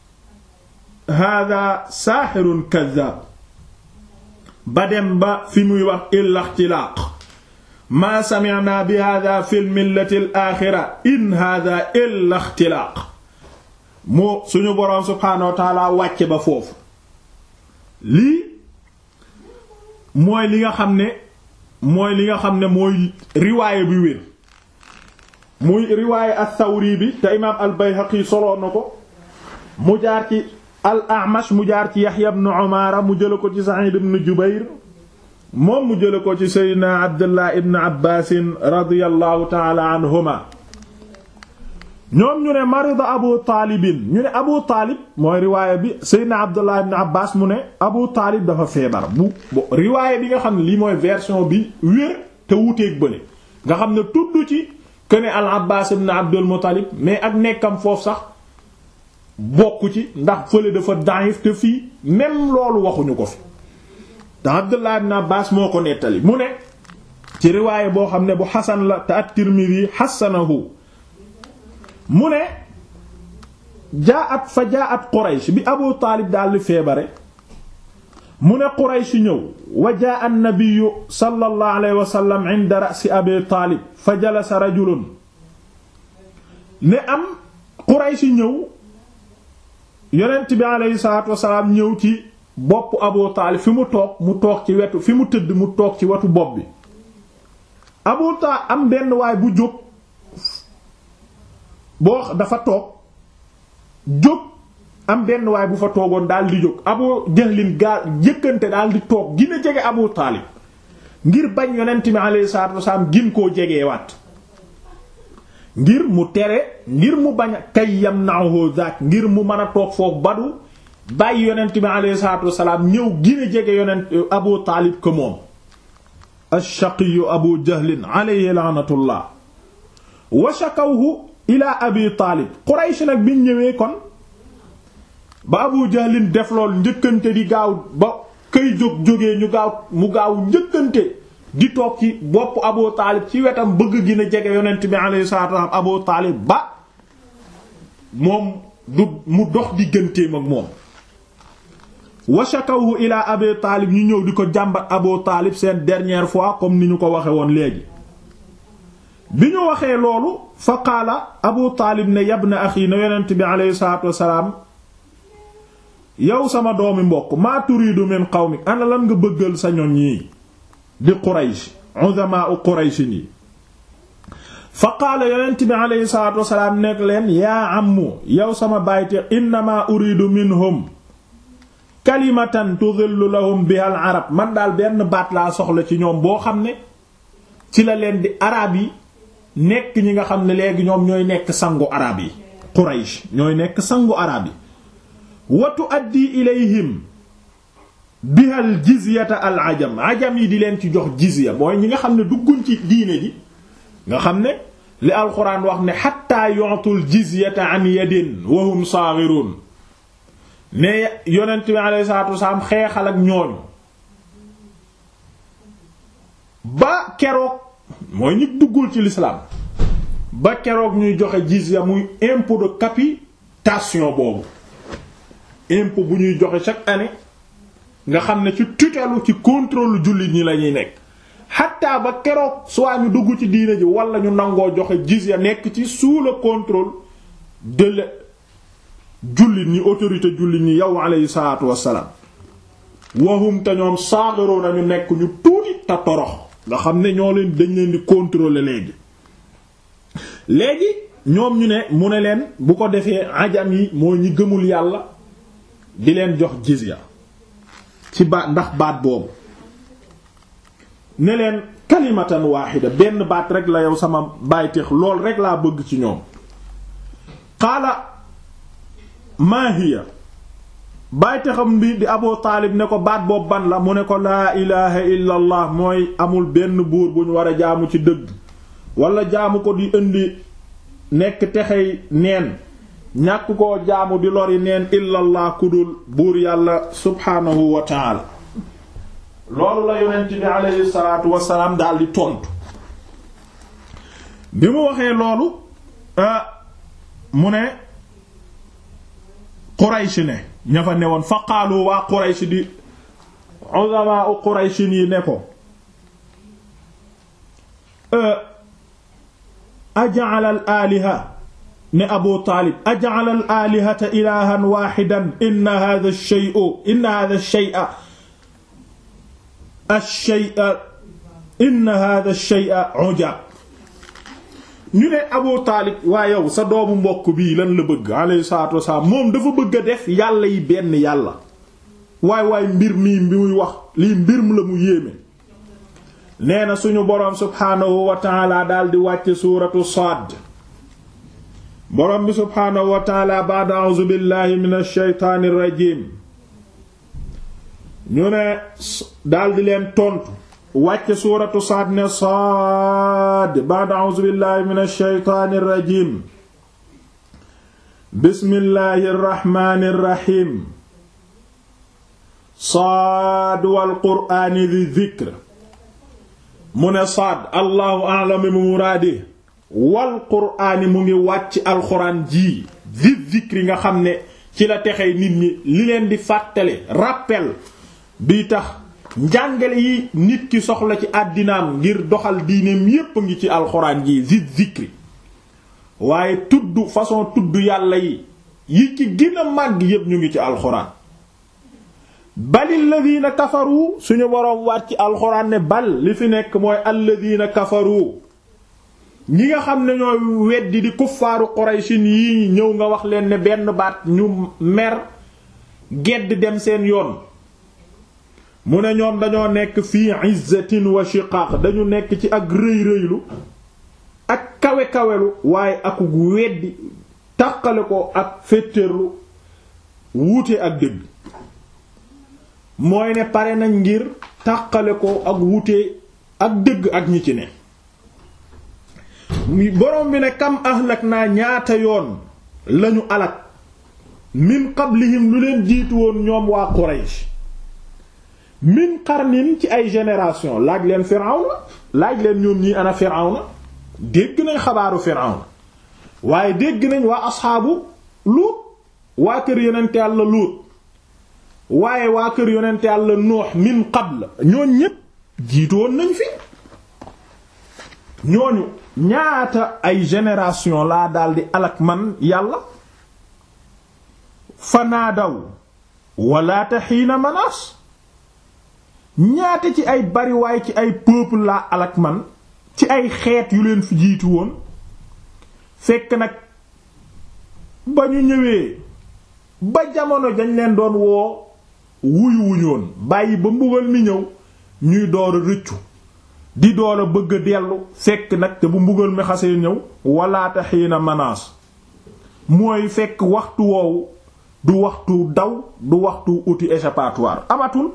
haadaa saaxirun kaddaab ba dem ba fi muy wax illa ixtilaaq maa sami'naa bi haadaa fil millati al-aaxira in haadaa illa ixtilaaq moo suñu boroom subhaanahu wa ta'aala wàcce ba foofu lii mooy li nga xam ne mooy li nga xam ne mooy riwaaye bi wér muy riwaaye as-Sawri bi te imaam al-Bayhaqi soloo na ko mu jaar ci al-A'mash mu jaar ci Yahya ibn Umaara mu jële ko ci Sa'id ibn Jubayr moom mu jële ko ci Seydina Abdullah ibn Abbaas radiyallahu ta'ala anhuma ñoom ñu ne marida Abu Taalibin ñu ne Abu Taalib mooy riwaaya bi Seydina Abdullah ibn Abbas mu ne Abu Taalib dafa feebar bu riwaaya bi nga xam ne lii mooy version bi wér te wuteeg bële nga xam ne tudd ci que ne al Abbas ibn Abdul Muttalib mais ak nekkam foofu sax bokku ci ndax fële dafa daif te fii même loolu waxuñu ko fi te Abdullah ibn Abbas moo ko nettali mu ne ci riwaaya boo xam ne bu xasan la te at-Tirmidhi xasanahu mu ne jaat fa jaat Quraysh bi Abu Taalib daal di feebare mu ne Quraysh ñëw wa jaa an-nabiyyu sallallahu alayhi wa sallam inda ra'si Abi Taalib fa jalasa rajulun ne am Quraysh ñëw yonent bi alayhi salaatu wa salaam ñëw ci bopp Abu Taalib fi mu toog mu toog ci wetu fi mu tëdd mu toog ci wetu bopp bi Abu Taalib am benn waay bu jóg boo dafa toog jóg am benn waay bu fa toogoon daal di jóg Abu Jahlin gaa jëkkante daal di toog gina jege Abu Taalib ngir bañ yonent bi alayhi salaatu wasalaam gin koo jegewaat ngir mu tere ngir mu bañ a kay yamna'uhu zaak ngir mu mën a toog foofu badu bàyyi yonent bi alayhi salaatu wasalaam ñëw gina jege yonent Abu Taalib ko moom ash-shaqiyyu Abu Jahlin alayhi la'natullah wa shakawhu ila Abi Taalib Quraysh nag biñ ñëwee kon ba Abu Jahlin def lool njëkkante di gaaw ba këy jóg jógee ñu gaaw mu gaaw njëkkante di toog ci bopp Abu Taalib ci wetam bëgg gi na jege yonent bi alayhi salaatu wasallam Abu Taalib ba moom du mu dox digganteem ak moom wa shakawhu ila Abi Taalib ñu ñëw di ko jàmbat Abu Taalib seen dernière fois comme ni ñu ko waxe woon léegi bi ñu waxee loolu fa qaala Abu Taalib ne yabna axi na yonent bi alayhi salaatu wasalaam yow sama doomi mbokk maa turiidu min qawmik ana lan nga bëggal sa ñoñ yi di Quraysh uzamaa Quraysh yi fa qaala yonent bi alayhi salaatu wasalaam nekk leen yaa ammu yow sama bayti innamaa uriidu minhum kalimatan tudillu lahum biha al arab man daal benn baat laa soxla ci ñoom boo xam ne ci la leen di arab yi nekk ñi nga xam ne léegi ñoom ñooy nekk sangu arab yi Quraysh ñooy nekk sangu arab yi wa tuaddi ilayhim bihal jizyata al ajam ajam yi di leen ci jox jizya mooy ñi nga xam ne dugguñ ci diine ji nga xam ne li alxuraan wax ne xatta yu'tul jizyata an yadin wa hum saghirun ne yonent bi alayhi salaatu wasalaam xeexal ak ñooñu ba keroog mooy ñi duggul ci l'islam ba keroog ñuy joxe jizya muy impôt de capitation boobu impôt bu ñuy joxe chaque année nga xam ne ci tutelu ci contrôle jullit ñi la ñuy nekk xatta ba keroog soit ñu dugg ci diine ji wala ñu nangoo joxe jizya nekk ci sous le contrôle de la jullit ñi autorité jullit ñi yow alayhi salaatu wassalaam wahum te ñoom saagaroo nañu nekk ñu tuuti te torox nga xam ne ñoo leen dañ leen di contrôler léegi léegi ñoom ñu ne mu ne leen bu ko defee ajam yi mooy ñi gëmul yàlla di leen jox jizya ci baat ndax baat boobu ne leen kalimatan waaxida benn baat rek la yow sama bàyteex lool rek laa bëgg ci ñoom qaala maa hiya bàyteexam bi di Abu Taalib ne ko baat boobu ban la mu ne ko laa ilaha illa allah mooy amul benn buur bu ñu war a jaamu ci dëgg wala jaamu ko di indi nekk texey neen ñàkk koo jaamu di lori neen illallah kudul buur yàlla subhaanahu wa taala loolu la yonent bi aleyhi salaatu wasalaam daal di tontu bi mu waxee loolu mu ne Quraysh ne ña fa newoon fa qaalu waa Quraysh di uzamaa u Quraysh yi ne ko aja'ala al aliha ne Abu Taalib aja'ala al alihata ilahan wahidan inna hadha ash-shay'a inna hadha ash-shay'a ash-shay'a inna hadha ash-shay'a ujab ñu ne Abu Taalib waa yow sa doomu mbokk bii lan la bëgg alayhi salaatu wasalaam moom dafa bëgg a def yàlla yi benn yàlla waay waay mbir mii bi muy wax lii mbir mu la mu yéeme nee na suñu boroom subhaanahu wa taala daal di wàcce suuratu Saad boroom bi subhaanahu wa taala ba'da a'uuzu billahi minash shaytaanir rajiim ñu ne daal di leen tontu wàcce suuratu Saad ne Saad ba'da a'uuzu billahi minash shaytaanir rajiim bismillahir rahmaanir rahiim Saad wal qur'aani di dhikr mu ne Saad allahu a'lam bi muraadi wal qur'aani mu ngi wàcc alxuraan ji zi zikri nga xam ne ci la texee nit ñi li leen di fàttale rappel bi tax njàngale yi nit ki soxla ci àddinaam ngir doxal diineem yépp a ngi ci alxuraan ji zi zikri waaye tudd façon tudd yàlla yi yi ci gën a màgg yépp ñu ngi ci alxuraan balil ladina kafaru suñu boroom waat ci alxuraan ne bal li fi nekk mooy alladina kafaru ñi nga xam ne ñooy weddi di kuffaaru quraysin yi ñëw nga wax leen ne benn baat ñu mer gedd dem seen yoon mu ne ñoom dañoo nekk fii izzatin wa shiqaq dañu nekk ci ak rëy rëylu ak kawe kawelu waaye aku weddi tàqale ko ak féttéerlu wuute ak dëgg mooy ne pare nañ ngir tàqale ko ak wuute ak dëgg ak ñi ci ne borom bi ne kam ahlak naa ñaata yoon lañu alak min qablihim lu leen jiitu woon ñoom waa Quraysh min qarnin ci ay génération laaj leen Firawna laaj leen ñoom ñii ana Firawna dégg nañ xabaaru Firawna waaye dégg nañ waa asxaabu Luut waa kër yonent Yàlla Luut waaye waa kër yonent Yàlla Nuux min qabl ñooñ ñépp jiitoon nañ fi ñooñu ñaata ay génération laa daldi alak man yàlla fanaadaw walaata xiina manaas ñaata ci ay bariwaay ci ay peuple laa alak man ci ay xeet yu leen fi jiitu woon fekk nag ba ñu ñëwee ba jamono dañ leen doon woo wuyu wuñoon bàyyi ba mbugal mi ñëw ñuy door a rëccu di door a bëgg a dellu fekk nag te bu mbugal mi xasee ñëw walaata xiina manaas mooy fekk waxtu woowu du waxtu daw du waxtu uti échappatoire amatul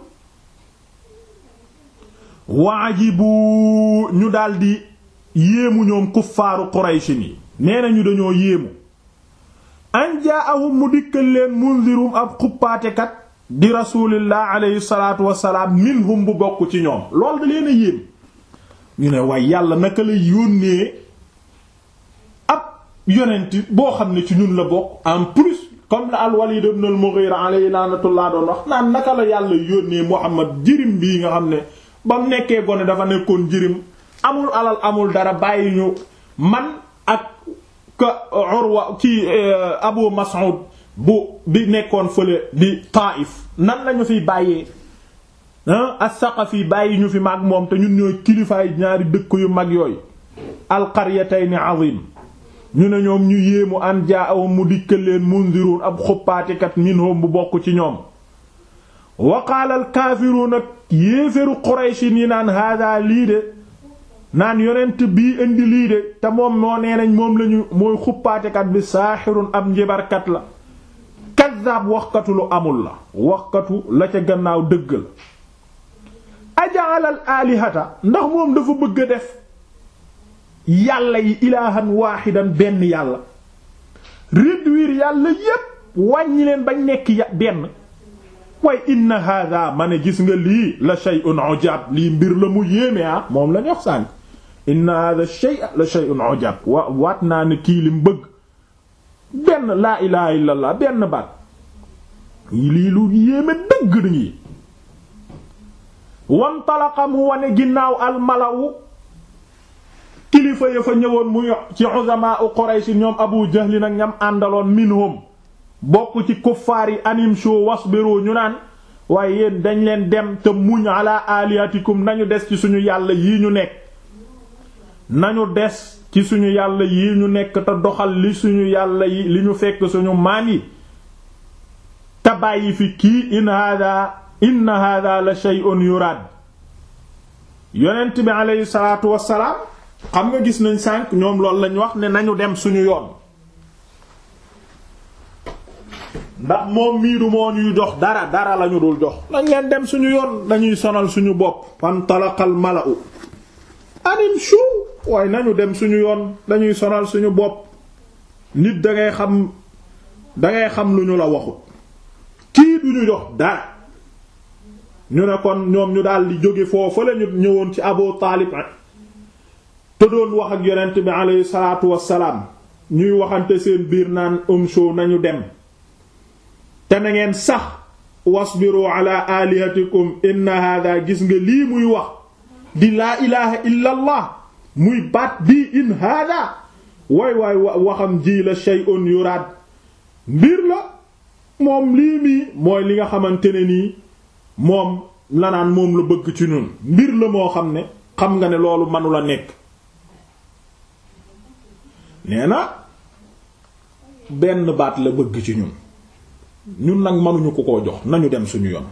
waajibu ñu daldi yéemu ñoom kuffaaru Qurayshi ni nee nañu dañoo yéemu an jaa'ahum mu dikkal leen mundirum ab xuppaatekat di rasulillah alayhi salaatu wassalaam minhum bu bokk ci ñoom lool da leen a yéem ñu ne waaye yàlla naka la yónnee ab yonent boo xam ne ci ñun la bokk en plus comme la al-Walid ibn al-Mughira alayhi laanatullah doon wax naan naka la yàlla yónnee Muhammad jirim bii nga xam ne ba mu nekkee gone dafa nekkoon jirim amul alal amul dara bàyyi ñu man ak ka Urwa ci Abu Mas'ud bu bi nekkoon fële di Taif nan lañu fiy bàyyee as-Saqafi bàyyi ñu fi mag moom te ñun ñooy kilifaay ñaari dëkk yu mag yooyu al-qaryatayn azim ñu ne ñoom ñu yéemu an jaa'ahum mu dikkal leen mundirun ab xuppaatikat minhum bu bokk ci ñoom wa qaala al-kaafiruun ak yéeféru Qurayshi yi naan haadaa lii de naan yonent bii indi lii de te moom moo nee nañ moom lañu mooy xuppaatekat bi saaxirun ab njibarkat la kaddaab waxkatu lu amul la waxkatu la ca gannaaw dëgg la ajaalal aalihata ndax moom dafa bëgg a def yàlla yi ilaahan waaxidan benn yàlla réduire yàlla yépp wàññi leen bañ nekk ya benn waaye inna hada ma ne gis nga lii la shay'un ujab lii mbir la mu yéeme ah moom la ñu wax sànk inna hada shay'a la shay'un ujab wa waat naa ne kii lim bëgg benn laa ilaha illallah benn baat lii lu yéeme dëgg dañuy wantalaqa mu wane ginnaaw almalawu kilifa ya fa ñëwoon muy ci uzamaa u Quraysh ñoom Abu Jahl nag ñam àndaloon minhum bokk ci kuffaar yi anim show wasbiru ñu naan waaye yéen dañ leen dem te muñ ala alihatikum nañu des ci suñu yàlla yii ñu nekk nañu des ci suñu yàlla yii ñu nekk te doxal li suñu yàlla yi li ñu fekk suñu maan yi te bàyyi fi kii in hada inna hada la shay'un yurad yonent bi aleyhi salaatu wassalaam xam nga gis nañ sànq ñoom loolu lañ wax ne nañu dem suñu yoon ndax moom miiru moo ñuy jox dara dara lañu dul jox lañ leen dem suñu yoon dañuy sonal suñu bopp fantalaqal mala'u anim shu waaye nañu dem suñu yoon dañuy sonal suñu bopp nit dangay xam dangay xam lu ñu la waxut kii duñu jox dara ñu ne kon ñoom ñu daal di jóge foofu la ñu ñëwoon ci Abu Taalib te doon wax ak yonent bi aleyhi salaatu wassalaam ñuy waxante seen biir naan um show nañu dem te na ngeen sax wasbiru ala alihatikum inna hada gis nga lii muy wax di laa ilaha illa allah muy baat bii in hada waay waay waxam ji la shay'un yuraad mbir la moom lii mii mooy li nga xamante ne nii moom la naan moom la bëgg ci ñun mbir la moo xam ne xam nga ne loolu manula nekk nee na benn baat la bëgg ci ñun ñun nag mënuñu ko koo jox nañu dem suñu yoon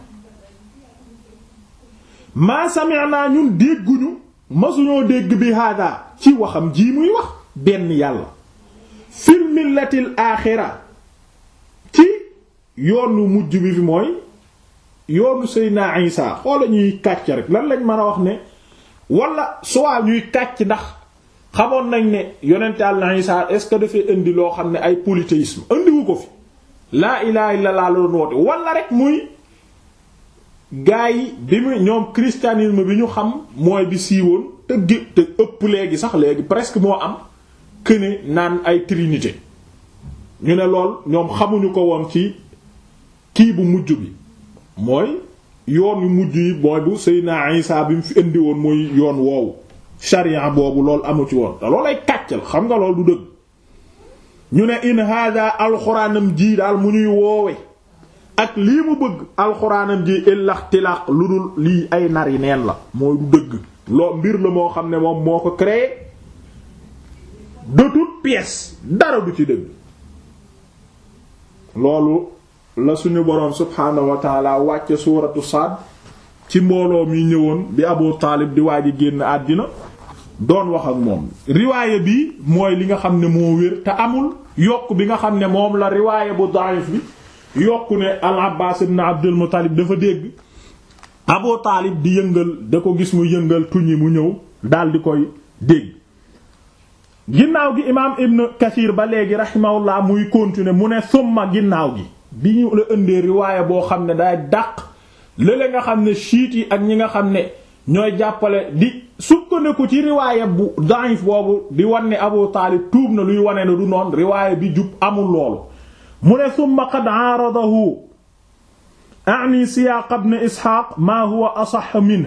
maa sami'na ñun dégguñu masuñoo dégg bi hada ci waxam ji muy wax benn yàlla fil millatil aaxira ci yoonu mujj bi fi mooy yoonu Seydina Isa xoola ñuy kàcc rek lan lañ mën a wax ne wala soit ñuy kàcc ndax xamoon nañ ne yonent Yàlla Isa est-ce que dafay indi loo xam ne ay polythéisme indiwu ko fi laa ilaha illa Allah la doon woote wala rek muy gaa yi bi mu ñoom christianisme bi ñu xam mooy bi siiwoon te gé te ëpp léegi sax léegi presque moo am këne naan ay trinité ñu ne lool ñoom xamuñu ko woon ci kii bu mujj bi mooy yoon yu mujj yi mooy bu Seydina Isa bi mu fi indi woon muy yoon woowu sharia boobu loolu amu ci woon te loolu ay kàccal xam nga loolu du dëgg ñu ne in hada alxuraanam ji daal mu ñuy woowe ak lii mu bëgg alxuraanam ji illaxtilaq lu dul lii ay nar yi neen la mooy du dëgg loo mbir la moo xam ne moom moo ko créé de toute pièce dara du ci dëgg loolu la suñu boroom subhaanahu wa taala wàcce suuratu Saad ci mbooloo mi ñëwoon bi Abu Taalib di waaj a génn àddina doon wax ak moom riwaayé bi mooy li nga xam ne moo wér te amul yokk bi nga xam ne moom la riwaayé bu da'if bi yokku ne al Abbaas ibn Abdul Muttalib dafa dégg Abu Taalib di yëngal da ko gis mu yëngal tuñi mu ñëw dal di koy dégg ginnaaw gi imaam Ibn Kathir ba léegi rahimahullah muy continuer mu ne summa ginnaaw gi bi ñu la ëndee riwaayé boo xam ne day dàq lële nga xam ne chiites yi ak ñi nga xam ne ñooy jàppale di sukkandiku ci riwaayé bu da'if boobu di wan ne Abu Taalib tuub na luy wane ne du noon riwaayé bi jub amul loolu mu ne summa qad aaradahu a'ni siyaaq ibn Isxaaq maa huwa asax minhu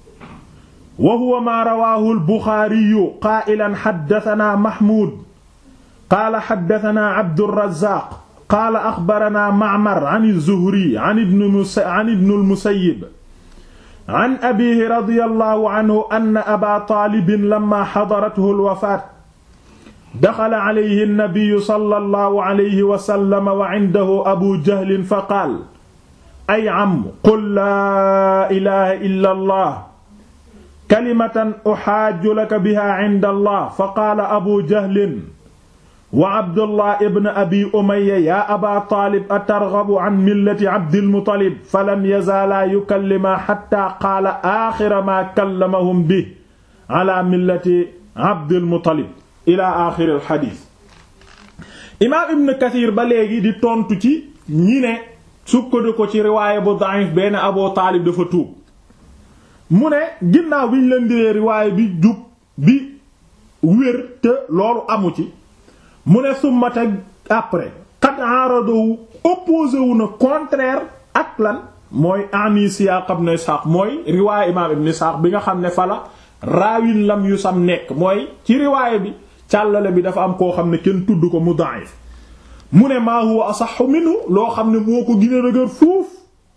wa huwa maa rawaahu al-Buxaariyu qaa'ilan haddathanaa Mahmuud qaala haddathanaa Abdurrazzaaq qaala axbaranaa Ma'mar an az-Zuhri an ibn al-Musayyib an abiihi radiyallahu anhu anna Abaa Taalib lammaa hadarathu al-wafaat daxala alayhi an-nabiyyu sallallahu alayhi wa sallam wa indahu Abuu Jahl faqaala ay am qul laa ilaaha illa Allah kalimatan uxaaju laka biha inda allah fa qaala abu jahlin wa abdullah ibn abi umayya yaa aba taalib atargabu an millati abdilmutalib falam yazaalaa yukallimaa xatta qaala aaxira maa kallamahum bi ala millati abdilmutalib ila aaxiri alxadiis imaam ibn kathir ba léegi di tontu ci ñi ne sukkandi ko ci riwaaya bu da'if benn abu taalib dafa tuub mu ne ginnaaw bi ñu leen diree riwaaya bi jub bi wér te loolu amu ci mu ne summa teg après qad arado opposé wu na contraire ak lan mooy ani siyaaq ibn Ishaq mooy riwaaya imaam ibn Ishaq bi nga xam ne fala raawin lam yu sam nekk mooy ci riwaaya bi càllale bi dafa am koo xam ne kenn tudd ko mu da'if mu ne maa huwa asahhu minhu loo xam ne moo ko gën a dëgër fuuf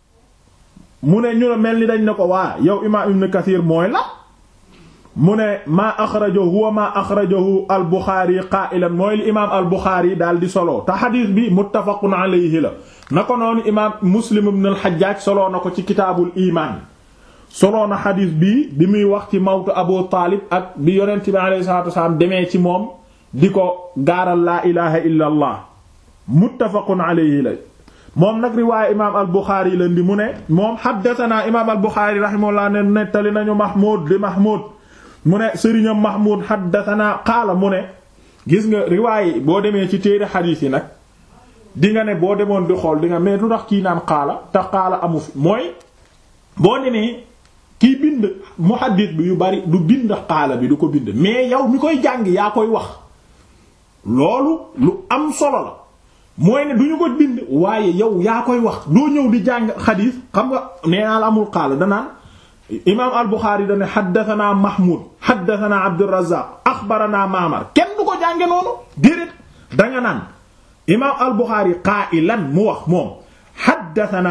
mu ne ñu ne mel ni dañ ne ko waa yow imaam ibn kathir mooy la mu ne maa axrajahu huwa maa axrajahu al buxaari qaa'ilan mooy li imaam al buxaari daal di solo te xadiis bi muttafaqun alayhi la na ko noonu imaam muslim ibn al xajjaaj solo na ko ci kitaabul imaan solo na xadiis bi bi muy wax ci mawtu abu taalib ak bi yonent bi alayhi salaatu wasalaam demee ci moom di ko gaaral laa ilaha illa allah muttafaqun alayhi la moom nag riwaaya imaam al buxaari leen di mu ne moom xaddatanaa imaam al buxaari rahimahullah ne nettali nañu mahmud di mahmud mu ne sëriñam mahmud xaddatanaa qaala mu ne gis nga riwaaya boo demee ci téere xadiis yi nag di nga ne boo demoon di xool di nga mais lu tax kii naan qaala te qaala amu fi mooy boo demee kiy bind muhaddis bi yu bari du bind qaala bi du ko bind mais yow mi koy jàng yaa koy wax loolu lu am solo la mooy ne du ñu ko bind waaye yow yaa koy wax doo ñëw di jàng xadiis xam nga nee naa la amul xaala danaan imaam al Buxaari dane xaddatanaa Mahmoud xaddatanaa Abdurrazaaq axbaranaa Maamar kenn du ko jànge noonu déedéet danga naan imaam al Buxaari qaa'ilan mu wax moom xaddatanaa